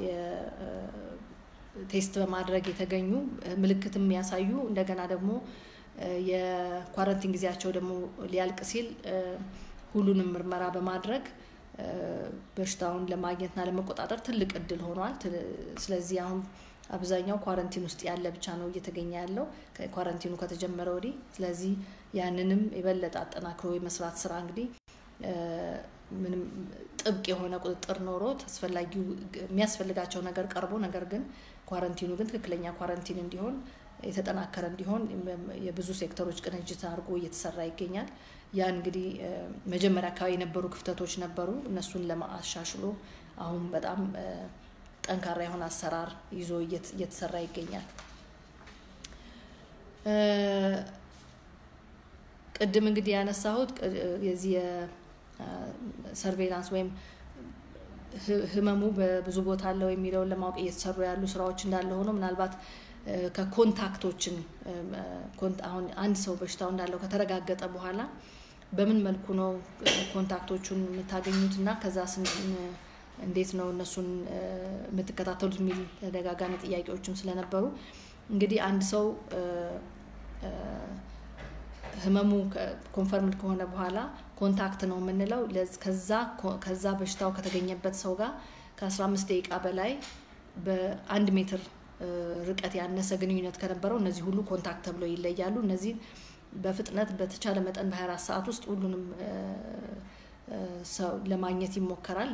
ቴስት በማድረግ የተገኙ ምልክትም ያሳዩ እንደገና ደግሞ የኳረንቲን ጊዜያቸው ደግሞ ሊያልቅ ሲል ሁሉንም ምርመራ በማድረግ በሽታውን ለማግኘትና ለመቆጣጠር ትልቅ እድል ሆኗል። ስለዚህ አሁን አብዛኛው ኳረንቲን ውስጥ ያለ ብቻ ነው እየተገኘ ያለው ኳረንቲኑ ከተጀመረ ወዲህ። ስለዚህ ያንንም የበለጠ አጠናክሮ የመስራት ስራ እንግዲህ ምንም ጥብቅ የሆነ ቁጥጥር ኖሮት አስፈላጊው የሚያስፈልጋቸው ነገር ቀርቦ ነገር ግን ኳረንቲኑ ግን ትክክለኛ ኳረንቲን እንዲሆን የተጠናከረ እንዲሆን የብዙ ሴክተሮች ቅንጅት አድርጎ እየተሰራ ይገኛል። ያ እንግዲህ መጀመሪያ አካባቢ የነበሩ ክፍተቶች ነበሩ። እነሱን ለማሻሽሎ አሁን በጣም ጠንካራ የሆነ አሰራር ይዞ እየተሰራ ይገኛል። ቅድም እንግዲህ ያነሳሁት የዚህ የሰርቬላንስ ወይም ህመሙ በብዙ ቦታ አለው የሚለውን ለማወቅ እየተሰሩ ያሉ ስራዎች እንዳለ ሆኖ ምናልባት ከኮንታክቶችን አሁን አንድ ሰው በሽታው እንዳለው ከተረጋገጠ በኋላ በምን መልኩ ነው ኮንታክቶቹን የምታገኙት እና ከዛ እንዴት ነው እነሱን የምትከታተሉት የሚል ተደጋጋሚ ጥያቄዎችም ስለነበሩ እንግዲህ አንድ ሰው ህመሙ ኮንፈርምድ ከሆነ በኋላ ኮንታክት ነው የምንለው ከዛ በሽታው ከተገኘበት ሰው ጋር ከ15 ደቂቃ በላይ በአንድ ሜትር ርቀት ያነሰ ግንኙነት ከነበረው እነዚህ ሁሉ ኮንታክት ተብለው ይለያሉ። እነዚህ በፍጥነት በተቻለ መጠን በ24 ሰዓት ውስጥ ሁሉንም ሰው ለማግኘት ይሞከራል።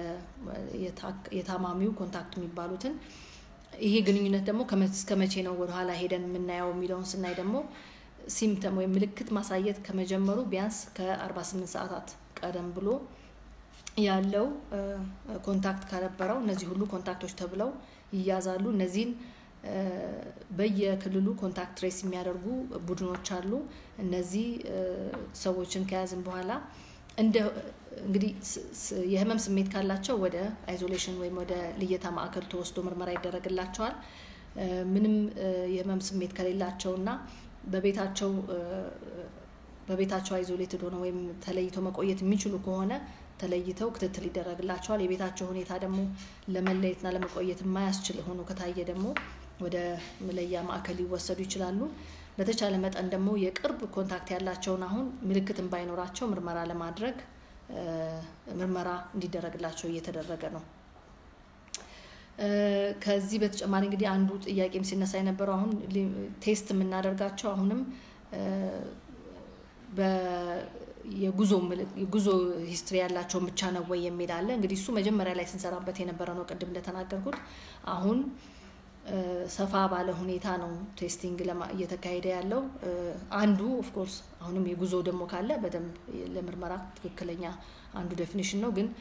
የታማሚው ኮንታክት የሚባሉትን ይሄ ግንኙነት ደግሞ እስከ መቼ ነው ወደኋላ ሄደን የምናየው የሚለውን ስናይ ደግሞ ሲምፕተም ወይም ምልክት ማሳየት ከመጀመሩ ቢያንስ ከ48 ሰዓታት ቀደም ብሎ ያለው ኮንታክት ከነበረው እነዚህ ሁሉ ኮንታክቶች ተብለው ይያዛሉ። እነዚህን በየክልሉ ኮንታክት ትሬስ የሚያደርጉ ቡድኖች አሉ። እነዚህ ሰዎችን ከያዝን በኋላ እንደ እንግዲህ የህመም ስሜት ካላቸው ወደ አይዞሌሽን ወይም ወደ ልየታ ማዕከል ተወስዶ ምርመራ ይደረግላቸዋል። ምንም የህመም ስሜት ከሌላቸው እና በቤታቸው በቤታቸው አይዞሌትድ ሆነ ወይም ተለይተው መቆየት የሚችሉ ከሆነ ተለይተው ክትትል ይደረግላቸዋል። የቤታቸው ሁኔታ ደግሞ ለመለየትና ለመቆየት የማያስችል ሆኖ ከታየ ደግሞ ወደ መለያ ማዕከል ሊወሰዱ ይችላሉ። በተቻለ መጠን ደግሞ የቅርብ ኮንታክት ያላቸውን አሁን ምልክትን ባይኖራቸው ምርመራ ለማድረግ ምርመራ እንዲደረግላቸው እየተደረገ ነው። ከዚህ በተጨማሪ እንግዲህ አንዱ ጥያቄም ሲነሳ የነበረው አሁን ቴስት የምናደርጋቸው አሁንም የጉዞ የጉዞ ሂስትሪ ያላቸውን ብቻ ነው ወይ የሚል አለ። እንግዲህ እሱ መጀመሪያ ላይ ስንሰራበት የነበረ ነው። ቅድም እንደተናገርኩት አሁን ሰፋ ባለ ሁኔታ ነው ቴስቲንግ እየተካሄደ ያለው። አንዱ ኦፍኮርስ አሁንም የጉዞ ደግሞ ካለ በደንብ ለምርመራ ትክክለኛ አንዱ ዴፊኒሽን ነው። ግን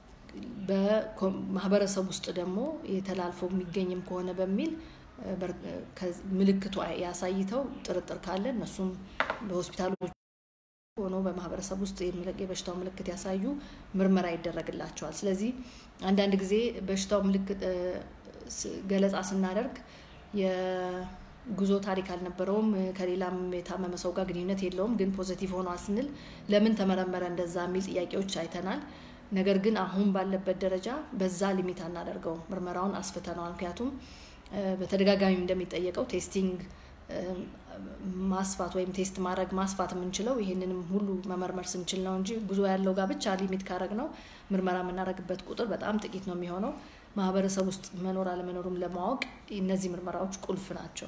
በማህበረሰብ ውስጥ ደግሞ የተላልፎ የሚገኝም ከሆነ በሚል ምልክቱ ያሳይተው ጥርጥር ካለ እነሱም በሆስፒታሎች ሆኖ በማህበረሰብ ውስጥ የበሽታው ምልክት ያሳዩ ምርመራ ይደረግላቸዋል። ስለዚህ አንዳንድ ጊዜ በሽታው ምልክት ገለጻ ስናደርግ የጉዞ ታሪክ አልነበረውም፣ ከሌላም የታመመ ሰው ጋር ግንኙነት የለውም፣ ግን ፖዘቲቭ ሆኗል ስንል ለምን ተመረመረ እንደዛ የሚል ጥያቄዎች አይተናል። ነገር ግን አሁን ባለበት ደረጃ በዛ ሊሚት አናደርገው፣ ምርመራውን አስፍተነዋል። ምክንያቱም በተደጋጋሚ እንደሚጠየቀው ቴስቲንግ ማስፋት ወይም ቴስት ማድረግ ማስፋት የምንችለው ይህንንም ሁሉ መመርመር ስንችል ነው እንጂ ጉዞ ያለው ጋር ብቻ ሊሚት ካረግ ነው ምርመራ የምናደርግበት ቁጥር በጣም ጥቂት ነው የሚሆነው። ማህበረሰብ ውስጥ መኖር አለመኖሩም ለማወቅ እነዚህ ምርመራዎች ቁልፍ ናቸው።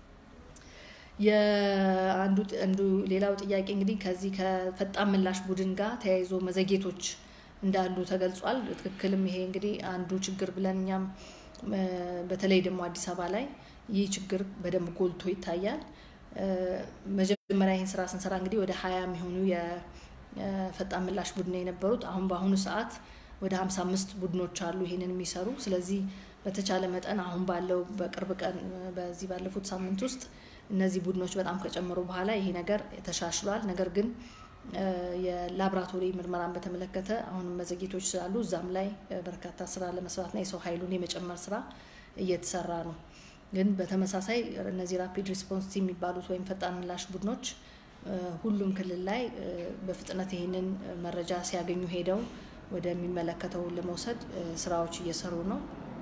የአንዱ ሌላው ጥያቄ እንግዲህ ከዚህ ከፈጣን ምላሽ ቡድን ጋር ተያይዞ መዘጌቶች እንዳሉ ተገልጿል። ትክክልም ይሄ እንግዲህ አንዱ ችግር ብለን እኛም በተለይ ደግሞ አዲስ አበባ ላይ ይህ ችግር በደንብ ጎልቶ ይታያል። መጀመሪያ ይህን ስራ ስንሰራ እንግዲህ ወደ ሀያ የሚሆኑ የፈጣን ምላሽ ቡድን የነበሩት አሁን በአሁኑ ሰዓት ወደ ሀምሳ አምስት ቡድኖች አሉ ይህንን የሚሰሩ ስለዚህ በተቻለ መጠን አሁን ባለው በቅርብ ቀን በዚህ ባለፉት ሳምንት ውስጥ እነዚህ ቡድኖች በጣም ከጨመሩ በኋላ ይሄ ነገር ተሻሽሏል። ነገር ግን የላብራቶሪ ምርመራን በተመለከተ አሁንም መዘግየቶች ስላሉ እዛም ላይ በርካታ ስራ ለመስራትና የሰው ኃይሉን የመጨመር ስራ እየተሰራ ነው። ግን በተመሳሳይ እነዚህ ራፒድ ሪስፖንስ ቲም የሚባሉት ወይም ፈጣን ምላሽ ቡድኖች ሁሉም ክልል ላይ በፍጥነት ይህንን መረጃ ሲያገኙ ሄደው ወደሚመለከተው ለመውሰድ ስራዎች እየሰሩ ነው።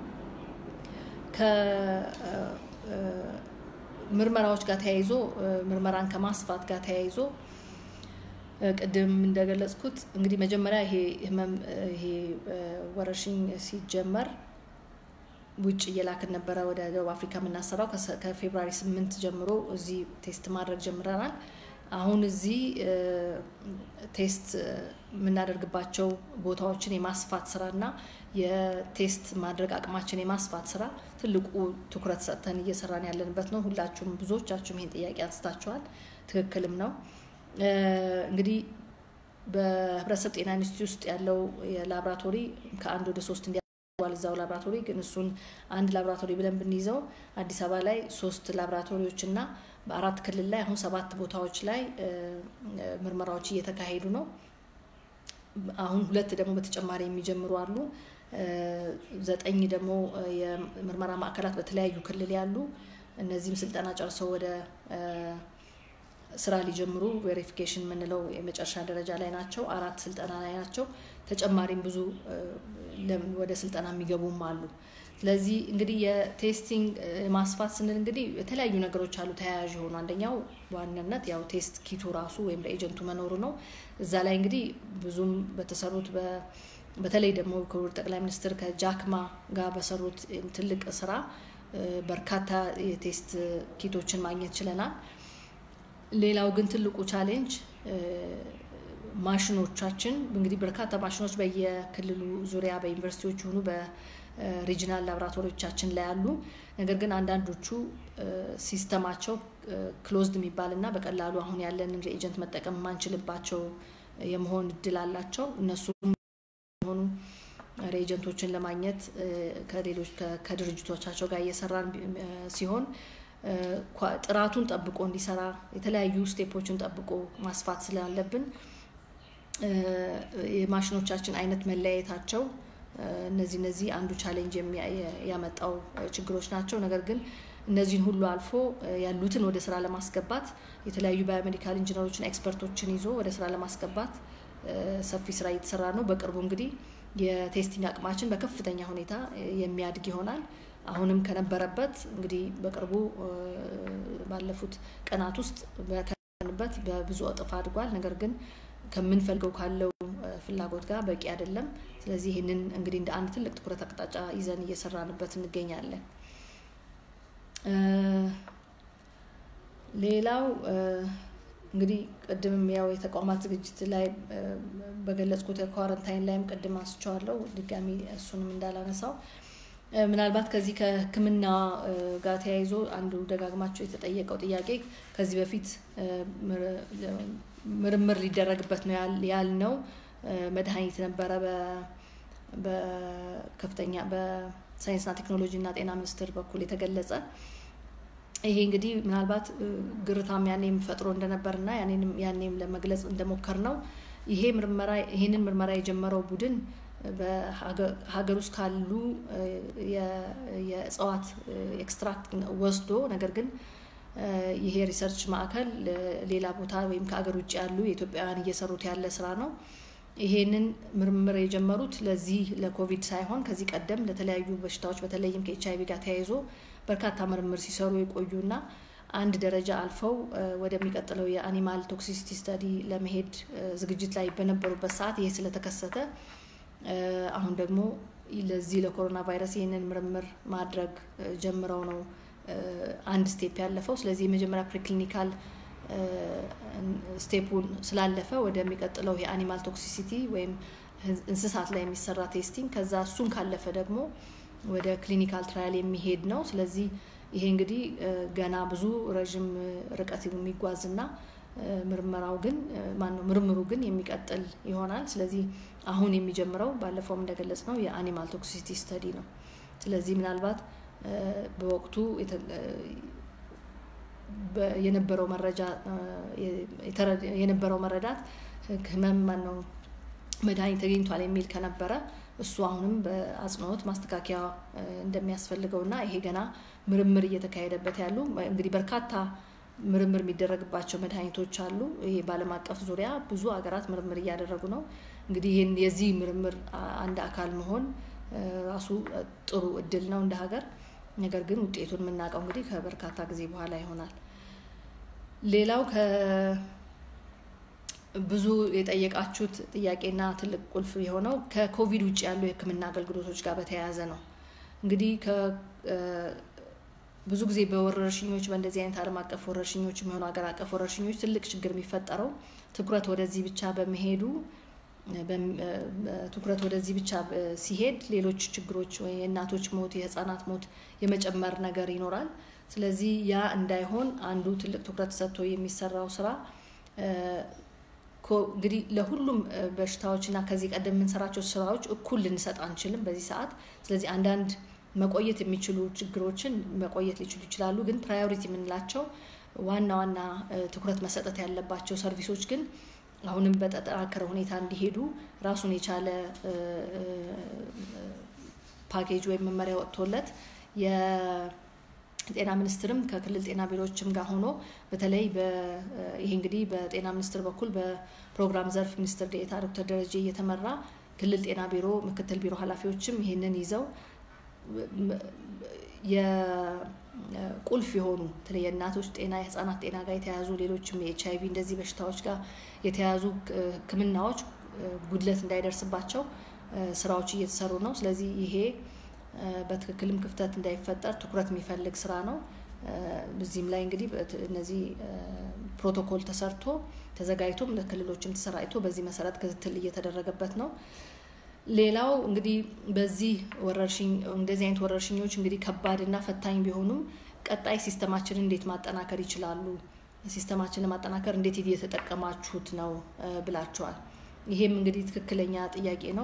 ከምርመራዎች ጋር ተያይዞ ምርመራን ከማስፋት ጋር ተያይዞ ቅድም እንደገለጽኩት እንግዲህ መጀመሪያ ይሄ ህመም ይሄ ወረርሽኝ ሲጀመር ውጭ እየላክን ነበረ ወደ ደቡብ አፍሪካ የምናሰራው ከፌብራሪ ስምንት ጀምሮ እዚህ ቴስት ማድረግ ጀምረናል። አሁን እዚህ ቴስት የምናደርግባቸው ቦታዎችን የማስፋት ስራ እና የቴስት ማድረግ አቅማችን የማስፋት ስራ ትልቁ ትኩረት ሰጥተን እየሰራን ያለንበት ነው። ሁላችሁም ብዙዎቻችሁም ይህን ጥያቄ አንስታችኋል። ትክክልም ነው። እንግዲህ በህብረተሰብ ጤና ኢንስቲትዩት ውስጥ ያለው የላብራቶሪ ከአንድ ወደ ሶስት እንዲያል እዛው ላብራቶሪ ግን እሱን አንድ ላብራቶሪ ብለን ብንይዘው አዲስ አበባ ላይ ሶስት ላብራቶሪዎች እና በአራት ክልል ላይ አሁን ሰባት ቦታዎች ላይ ምርመራዎች እየተካሄዱ ነው። አሁን ሁለት ደግሞ በተጨማሪ የሚጀምሩ አሉ። ዘጠኝ ደግሞ የምርመራ ማዕከላት በተለያዩ ክልል ያሉ እነዚህም ስልጠና ጨርሰው ወደ ስራ ሊጀምሩ ቬሪፊኬሽን የምንለው የመጨረሻ ደረጃ ላይ ናቸው። አራት ስልጠና ላይ ናቸው። ተጨማሪም ብዙ ወደ ስልጠና የሚገቡም አሉ። ስለዚህ እንግዲህ የቴስቲንግ ማስፋት ስንል እንግዲህ የተለያዩ ነገሮች አሉ ተያያዥ የሆኑ አንደኛው በዋናነት ያው ቴስት ኪቱ ራሱ ወይም ለኤጀንቱ መኖሩ ነው። እዛ ላይ እንግዲህ ብዙም በተሰሩት በተለይ ደግሞ ክቡር ጠቅላይ ሚኒስትር ከጃክማ ጋር በሰሩት ትልቅ ስራ በርካታ የቴስት ኪቶችን ማግኘት ችለናል። ሌላው ግን ትልቁ ቻሌንጅ ማሽኖቻችን እንግዲህ በርካታ ማሽኖች በየክልሉ ዙሪያ በዩኒቨርሲቲዎች ሆኑ በሪጂናል ላቦራቶሪዎቻችን ላይ አሉ። ነገር ግን አንዳንዶቹ ሲስተማቸው ክሎዝድ የሚባል እና በቀላሉ አሁን ያለንን ሬኤጀንት መጠቀም የማንችልባቸው የመሆን እድል አላቸው። እነሱም የሆኑ ሬኤጀንቶችን ለማግኘት ከሌሎች ከድርጅቶቻቸው ጋር እየሰራን ሲሆን ጥራቱን ጠብቆ እንዲሰራ የተለያዩ ስቴፖችን ጠብቆ ማስፋት ስላለብን የማሽኖቻችን አይነት መለያየታቸው እነዚህ እነዚህ አንዱ ቻሌንጅ ያመጣው ችግሮች ናቸው። ነገር ግን እነዚህን ሁሉ አልፎ ያሉትን ወደ ስራ ለማስገባት የተለያዩ ባዮሜዲካል ኢንጂነሮችን ኤክስፐርቶችን ይዞ ወደ ስራ ለማስገባት ሰፊ ስራ እየተሰራ ነው። በቅርቡ እንግዲህ የቴስቲንግ አቅማችን በከፍተኛ ሁኔታ የሚያድግ ይሆናል። አሁንም ከነበረበት እንግዲህ በቅርቡ ባለፉት ቀናት ውስጥ ከነበረበት በብዙ እጥፍ አድጓል። ነገር ግን ከምንፈልገው ካለው ፍላጎት ጋር በቂ አይደለም። ስለዚህ ይህንን እንግዲህ እንደ አንድ ትልቅ ትኩረት አቅጣጫ ይዘን እየሰራንበት እንገኛለን። ሌላው እንግዲህ ቅድምም ያው የተቋማት ዝግጅት ላይ በገለጽኩት የኳረንታይን ላይም ቅድም አንስቼዋለሁ። ድጋሚ እሱንም እንዳላነሳው ምናልባት ከዚህ ከሕክምና ጋር ተያይዞ አንዱ ደጋግማቸው የተጠየቀው ጥያቄ ከዚህ በፊት ምርምር ሊደረግበት ነው ያልነው መድኃኒት ነበረ በከፍተኛ በሳይንስና ቴክኖሎጂ እና ጤና ሚኒስቴር በኩል የተገለጸ ይሄ እንግዲህ ምናልባት ግርታም ያኔም ፈጥሮ እንደነበር እና ያኔም ለመግለጽ እንደሞከር ነው ይሄ ምርመራ ይሄንን ምርመራ የጀመረው ቡድን በሀገር ውስጥ ካሉ የእጽዋት ኤክስትራክት ወስዶ ነገር ግን ይሄ ሪሰርች ማዕከል ሌላ ቦታ ወይም ከአገር ውጭ ያሉ የኢትዮጵያውያን እየሰሩት ያለ ስራ ነው። ይሄንን ምርምር የጀመሩት ለዚህ ለኮቪድ ሳይሆን ከዚህ ቀደም ለተለያዩ በሽታዎች በተለይም ከኤች አይቪ ጋር ተያይዞ በርካታ ምርምር ሲሰሩ የቆዩና አንድ ደረጃ አልፈው ወደሚቀጥለው የአኒማል ቶክሲሲቲ ስተዲ ለመሄድ ዝግጅት ላይ በነበሩበት ሰዓት ይሄ ስለተከሰተ አሁን ደግሞ ለዚህ ለኮሮና ቫይረስ ይህንን ምርምር ማድረግ ጀምረው ነው አንድ ስቴፕ ያለፈው። ስለዚህ የመጀመሪያ ፕሪክሊኒካል ስቴፑን ስላለፈ ወደሚቀጥለው የአኒማል ቶክሲሲቲ ወይም እንስሳት ላይ የሚሰራ ቴስቲንግ ከዛ እሱን ካለፈ ደግሞ ወደ ክሊኒካል ትራያል የሚሄድ ነው። ስለዚህ ይሄ እንግዲህ ገና ብዙ ረዥም ርቀት የሚጓዝና ምርመራው ግን ማነው ምርምሩ ግን የሚቀጥል ይሆናል። ስለዚህ አሁን የሚጀምረው ባለፈውም እንደገለጽ ነው የአኒማል ቶክሲሲቲ ስተዲ ነው። ስለዚህ ምናልባት በወቅቱ የነበረው መረጃ የነበረው መረዳት ህመም ማነው መድኃኒት ተገኝቷል የሚል ከነበረ እሱ አሁንም በአጽንኦት ማስተካከያ እንደሚያስፈልገው እና ይሄ ገና ምርምር እየተካሄደበት ያሉ እንግዲህ በርካታ ምርምር የሚደረግባቸው መድኃኒቶች አሉ። ይሄ በዓለም አቀፍ ዙሪያ ብዙ ሀገራት ምርምር እያደረጉ ነው። እንግዲህ ይህን የዚህ ምርምር አንድ አካል መሆን ራሱ ጥሩ እድል ነው እንደ ሀገር። ነገር ግን ውጤቱን የምናውቀው እንግዲህ ከበርካታ ጊዜ በኋላ ይሆናል። ሌላው ብዙ የጠየቃችሁት ጥያቄና ትልቅ ቁልፍ የሆነው ከኮቪድ ውጭ ያሉ የሕክምና አገልግሎቶች ጋር በተያያዘ ነው። እንግዲህ ብዙ ጊዜ በወረርሽኞች በእንደዚህ አይነት ዓለም አቀፍ ወረርሽኞች የሚሆኑ ሀገር አቀፍ ወረርሽኞች ትልቅ ችግር የሚፈጠረው ትኩረት ወደዚህ ብቻ በመሄዱ ትኩረት ወደዚህ ብቻ ሲሄድ ሌሎች ችግሮች ወይ የእናቶች ሞት፣ የህፃናት ሞት የመጨመር ነገር ይኖራል። ስለዚህ ያ እንዳይሆን አንዱ ትልቅ ትኩረት ሰጥቶ የሚሰራው ስራ እንግዲህ ለሁሉም በሽታዎች እና ከዚህ ቀደም የምንሰራቸው ስራዎች እኩል ልንሰጥ አንችልም በዚህ ሰዓት። ስለዚህ አንዳንድ መቆየት የሚችሉ ችግሮችን መቆየት ሊችሉ ይችላሉ። ግን ፕራዮሪቲ የምንላቸው ዋና ዋና ትኩረት መሰጠት ያለባቸው ሰርቪሶች ግን አሁንም በተጠናከረ ሁኔታ እንዲሄዱ ራሱን የቻለ ፓኬጅ ወይም መመሪያ ወጥቶለት የጤና ሚኒስትርም ከክልል ጤና ቢሮዎችም ጋር ሆኖ በተለይ ይሄ እንግዲህ በጤና ሚኒስትር በኩል በፕሮግራም ዘርፍ ሚኒስትር ዴኤታ ዶክተር ደረጀ እየተመራ ክልል ጤና ቢሮ ምክትል ቢሮ ኃላፊዎችም ይህንን ይዘው የቁልፍ የሆኑ በተለይ የእናቶች ጤና የህፃናት ጤና ጋር የተያያዙ ሌሎችም የኤች አይቪ እንደዚህ በሽታዎች ጋር የተያያዙ ሕክምናዎች ጉድለት እንዳይደርስባቸው ስራዎች እየተሰሩ ነው። ስለዚህ ይሄ በትክክልም ክፍተት እንዳይፈጠር ትኩረት የሚፈልግ ስራ ነው። እዚህም ላይ እንግዲህ እነዚህ ፕሮቶኮል ተሰርቶ ተዘጋጅቶም ለክልሎችም ተሰራጭቶ በዚህ መሰረት ክትትል እየተደረገበት ነው። ሌላው እንግዲህ በዚህ ወረርሽኝ እንደዚህ አይነት ወረርሽኞች እንግዲህ ከባድና ፈታኝ ቢሆኑም ቀጣይ ሲስተማችንን እንዴት ማጠናከር ይችላሉ? ሲስተማችንን ማጠናከር እንዴት እየተጠቀማችሁት ነው ብላችኋል። ይሄም እንግዲህ ትክክለኛ ጥያቄ ነው።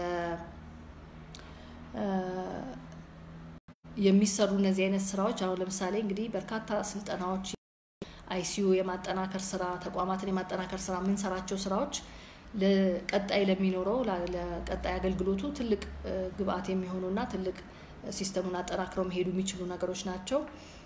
የሚሰሩ እነዚህ አይነት ስራዎች አሁን ለምሳሌ እንግዲህ በርካታ ስልጠናዎች አይሲዩ የማጠናከር ስራ፣ ተቋማትን የማጠናከር ስራ የምንሰራቸው ስራዎች ለቀጣይ ለሚኖረው ለቀጣይ አገልግሎቱ ትልቅ ግብአት የሚሆኑና ትልቅ ሲስተሙን አጠናክረው መሄዱ የሚችሉ ነገሮች ናቸው።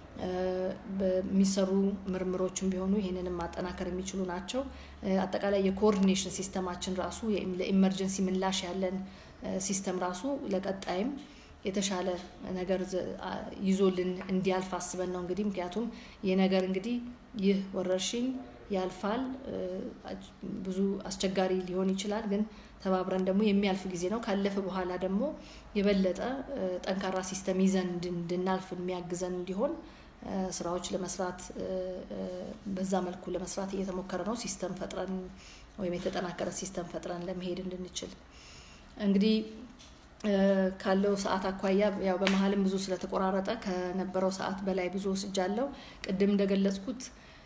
በሚሰሩ ምርምሮችም ቢሆኑ ይህንንም ማጠናከር የሚችሉ ናቸው። አጠቃላይ የኮኦርዲኔሽን ሲስተማችን ራሱ ለኢመርጀንሲ ምላሽ ያለን ሲስተም ራሱ ለቀጣይም የተሻለ ነገር ይዞልን እንዲያልፍ አስበን ነው እንግዲህ ምክንያቱም ይህ ነገር እንግዲህ ይህ ወረርሽኝ ያልፋል። ብዙ አስቸጋሪ ሊሆን ይችላል፣ ግን ተባብረን ደግሞ የሚያልፍ ጊዜ ነው። ካለፈ በኋላ ደግሞ የበለጠ ጠንካራ ሲስተም ይዘን እንድናልፍ የሚያግዘን እንዲሆን ስራዎች ለመስራት በዛ መልኩ ለመስራት እየተሞከረ ነው። ሲስተም ፈጥረን ወይም የተጠናከረ ሲስተም ፈጥረን ለመሄድ እንድንችል እንግዲህ ካለው ሰዓት አኳያ ያው በመሀልም ብዙ ስለተቆራረጠ ከነበረው ሰዓት በላይ ብዙ ወስጃለሁ። ቅድም እንደገለጽኩት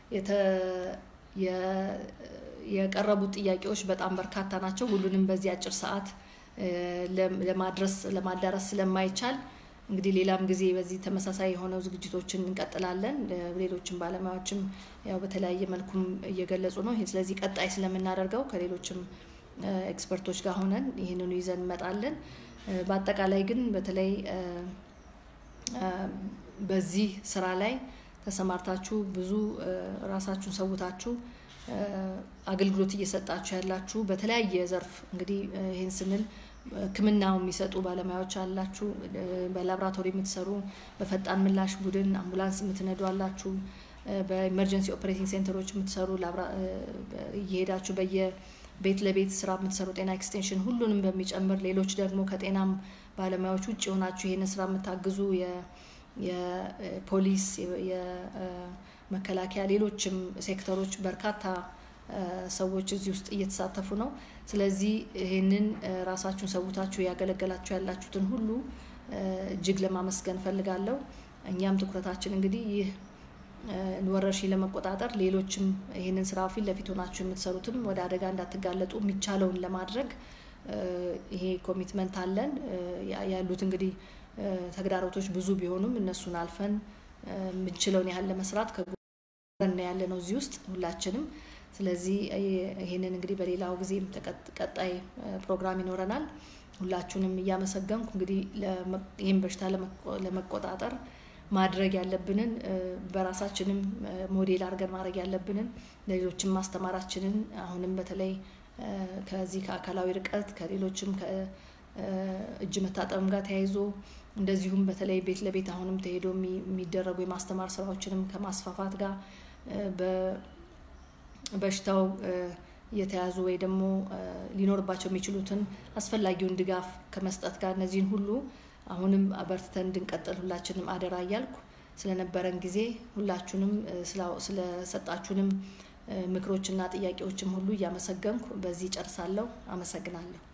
የቀረቡት ጥያቄዎች በጣም በርካታ ናቸው። ሁሉንም በዚህ አጭር ሰዓት ለማድረስ ለማዳረስ ስለማይቻል እንግዲህ ሌላም ጊዜ በዚህ ተመሳሳይ የሆነው ዝግጅቶችን እንቀጥላለን። ሌሎችም ባለሙያዎችም ያው በተለያየ መልኩም እየገለጹ ነው። ስለዚህ ቀጣይ ስለምናደርገው ከሌሎችም ኤክስፐርቶች ጋር ሆነን ይህንኑ ይዘን እንመጣለን። በአጠቃላይ ግን በተለይ በዚህ ስራ ላይ ተሰማርታችሁ ብዙ ራሳችሁን ሰውታችሁ አገልግሎት እየሰጣችሁ ያላችሁ በተለያየ ዘርፍ እንግዲህ ይህን ስንል ሕክምናው የሚሰጡ ባለሙያዎች አላችሁ፣ በላብራቶሪ የምትሰሩ፣ በፈጣን ምላሽ ቡድን አምቡላንስ የምትነዱ አላችሁ፣ በኢመርጀንሲ ኦፕሬቲንግ ሴንተሮች የምትሰሩ እየሄዳችሁ በየ ቤት ለቤት ስራ የምትሰሩ ጤና ኤክስቴንሽን ሁሉንም በሚጨምር ሌሎች ደግሞ ከጤናም ባለሙያዎች ውጭ የሆናችሁ ይህን ስራ የምታግዙ የፖሊስ፣ የመከላከያ፣ ሌሎችም ሴክተሮች በርካታ ሰዎች እዚህ ውስጥ እየተሳተፉ ነው። ስለዚህ ይህንን ራሳችሁን ሰውታችሁ ያገለገላችሁ ያላችሁትን ሁሉ እጅግ ለማመስገን ፈልጋለሁ። እኛም ትኩረታችን እንግዲህ ይህ ወረርሽኝ ለመቆጣጠር ሌሎችም ይህንን ስራ ፊት ለፊት ሆናችሁ የምትሰሩትም ወደ አደጋ እንዳትጋለጡ የሚቻለውን ለማድረግ ይሄ ኮሚትመንት አለን። ያሉት እንግዲህ ተግዳሮቶች ብዙ ቢሆኑም እነሱን አልፈን የምንችለውን ያህል ለመስራት ከጎን ያለ ነው እዚህ ውስጥ ሁላችንም። ስለዚህ ይህንን እንግዲህ በሌላው ጊዜም ቀጣይ ፕሮግራም ይኖረናል። ሁላችሁንም እያመሰገንኩ እንግዲህ ይህን በሽታ ለመቆጣጠር ማድረግ ያለብንን በራሳችንም ሞዴል አድርገን ማድረግ ያለብንን ለሌሎችም ማስተማራችንን አሁንም በተለይ ከዚህ ከአካላዊ ርቀት ከሌሎችም ከእጅ መታጠብም ጋር ተያይዞ እንደዚሁም በተለይ ቤት ለቤት አሁንም ተሄዶ የሚደረጉ የማስተማር ስራዎችንም ከማስፋፋት ጋር በሽታው የተያዙ ወይ ደግሞ ሊኖርባቸው የሚችሉትን አስፈላጊውን ድጋፍ ከመስጠት ጋር እነዚህን ሁሉ አሁንም በርትተን እንድንቀጥል ሁላችንም አደራ እያልኩ ስለነበረን ጊዜ ሁላችሁንም ስለሰጣችሁንም ምክሮችና ጥያቄዎችም ሁሉ እያመሰገንኩ በዚህ ጨርሳለሁ። አመሰግናለሁ።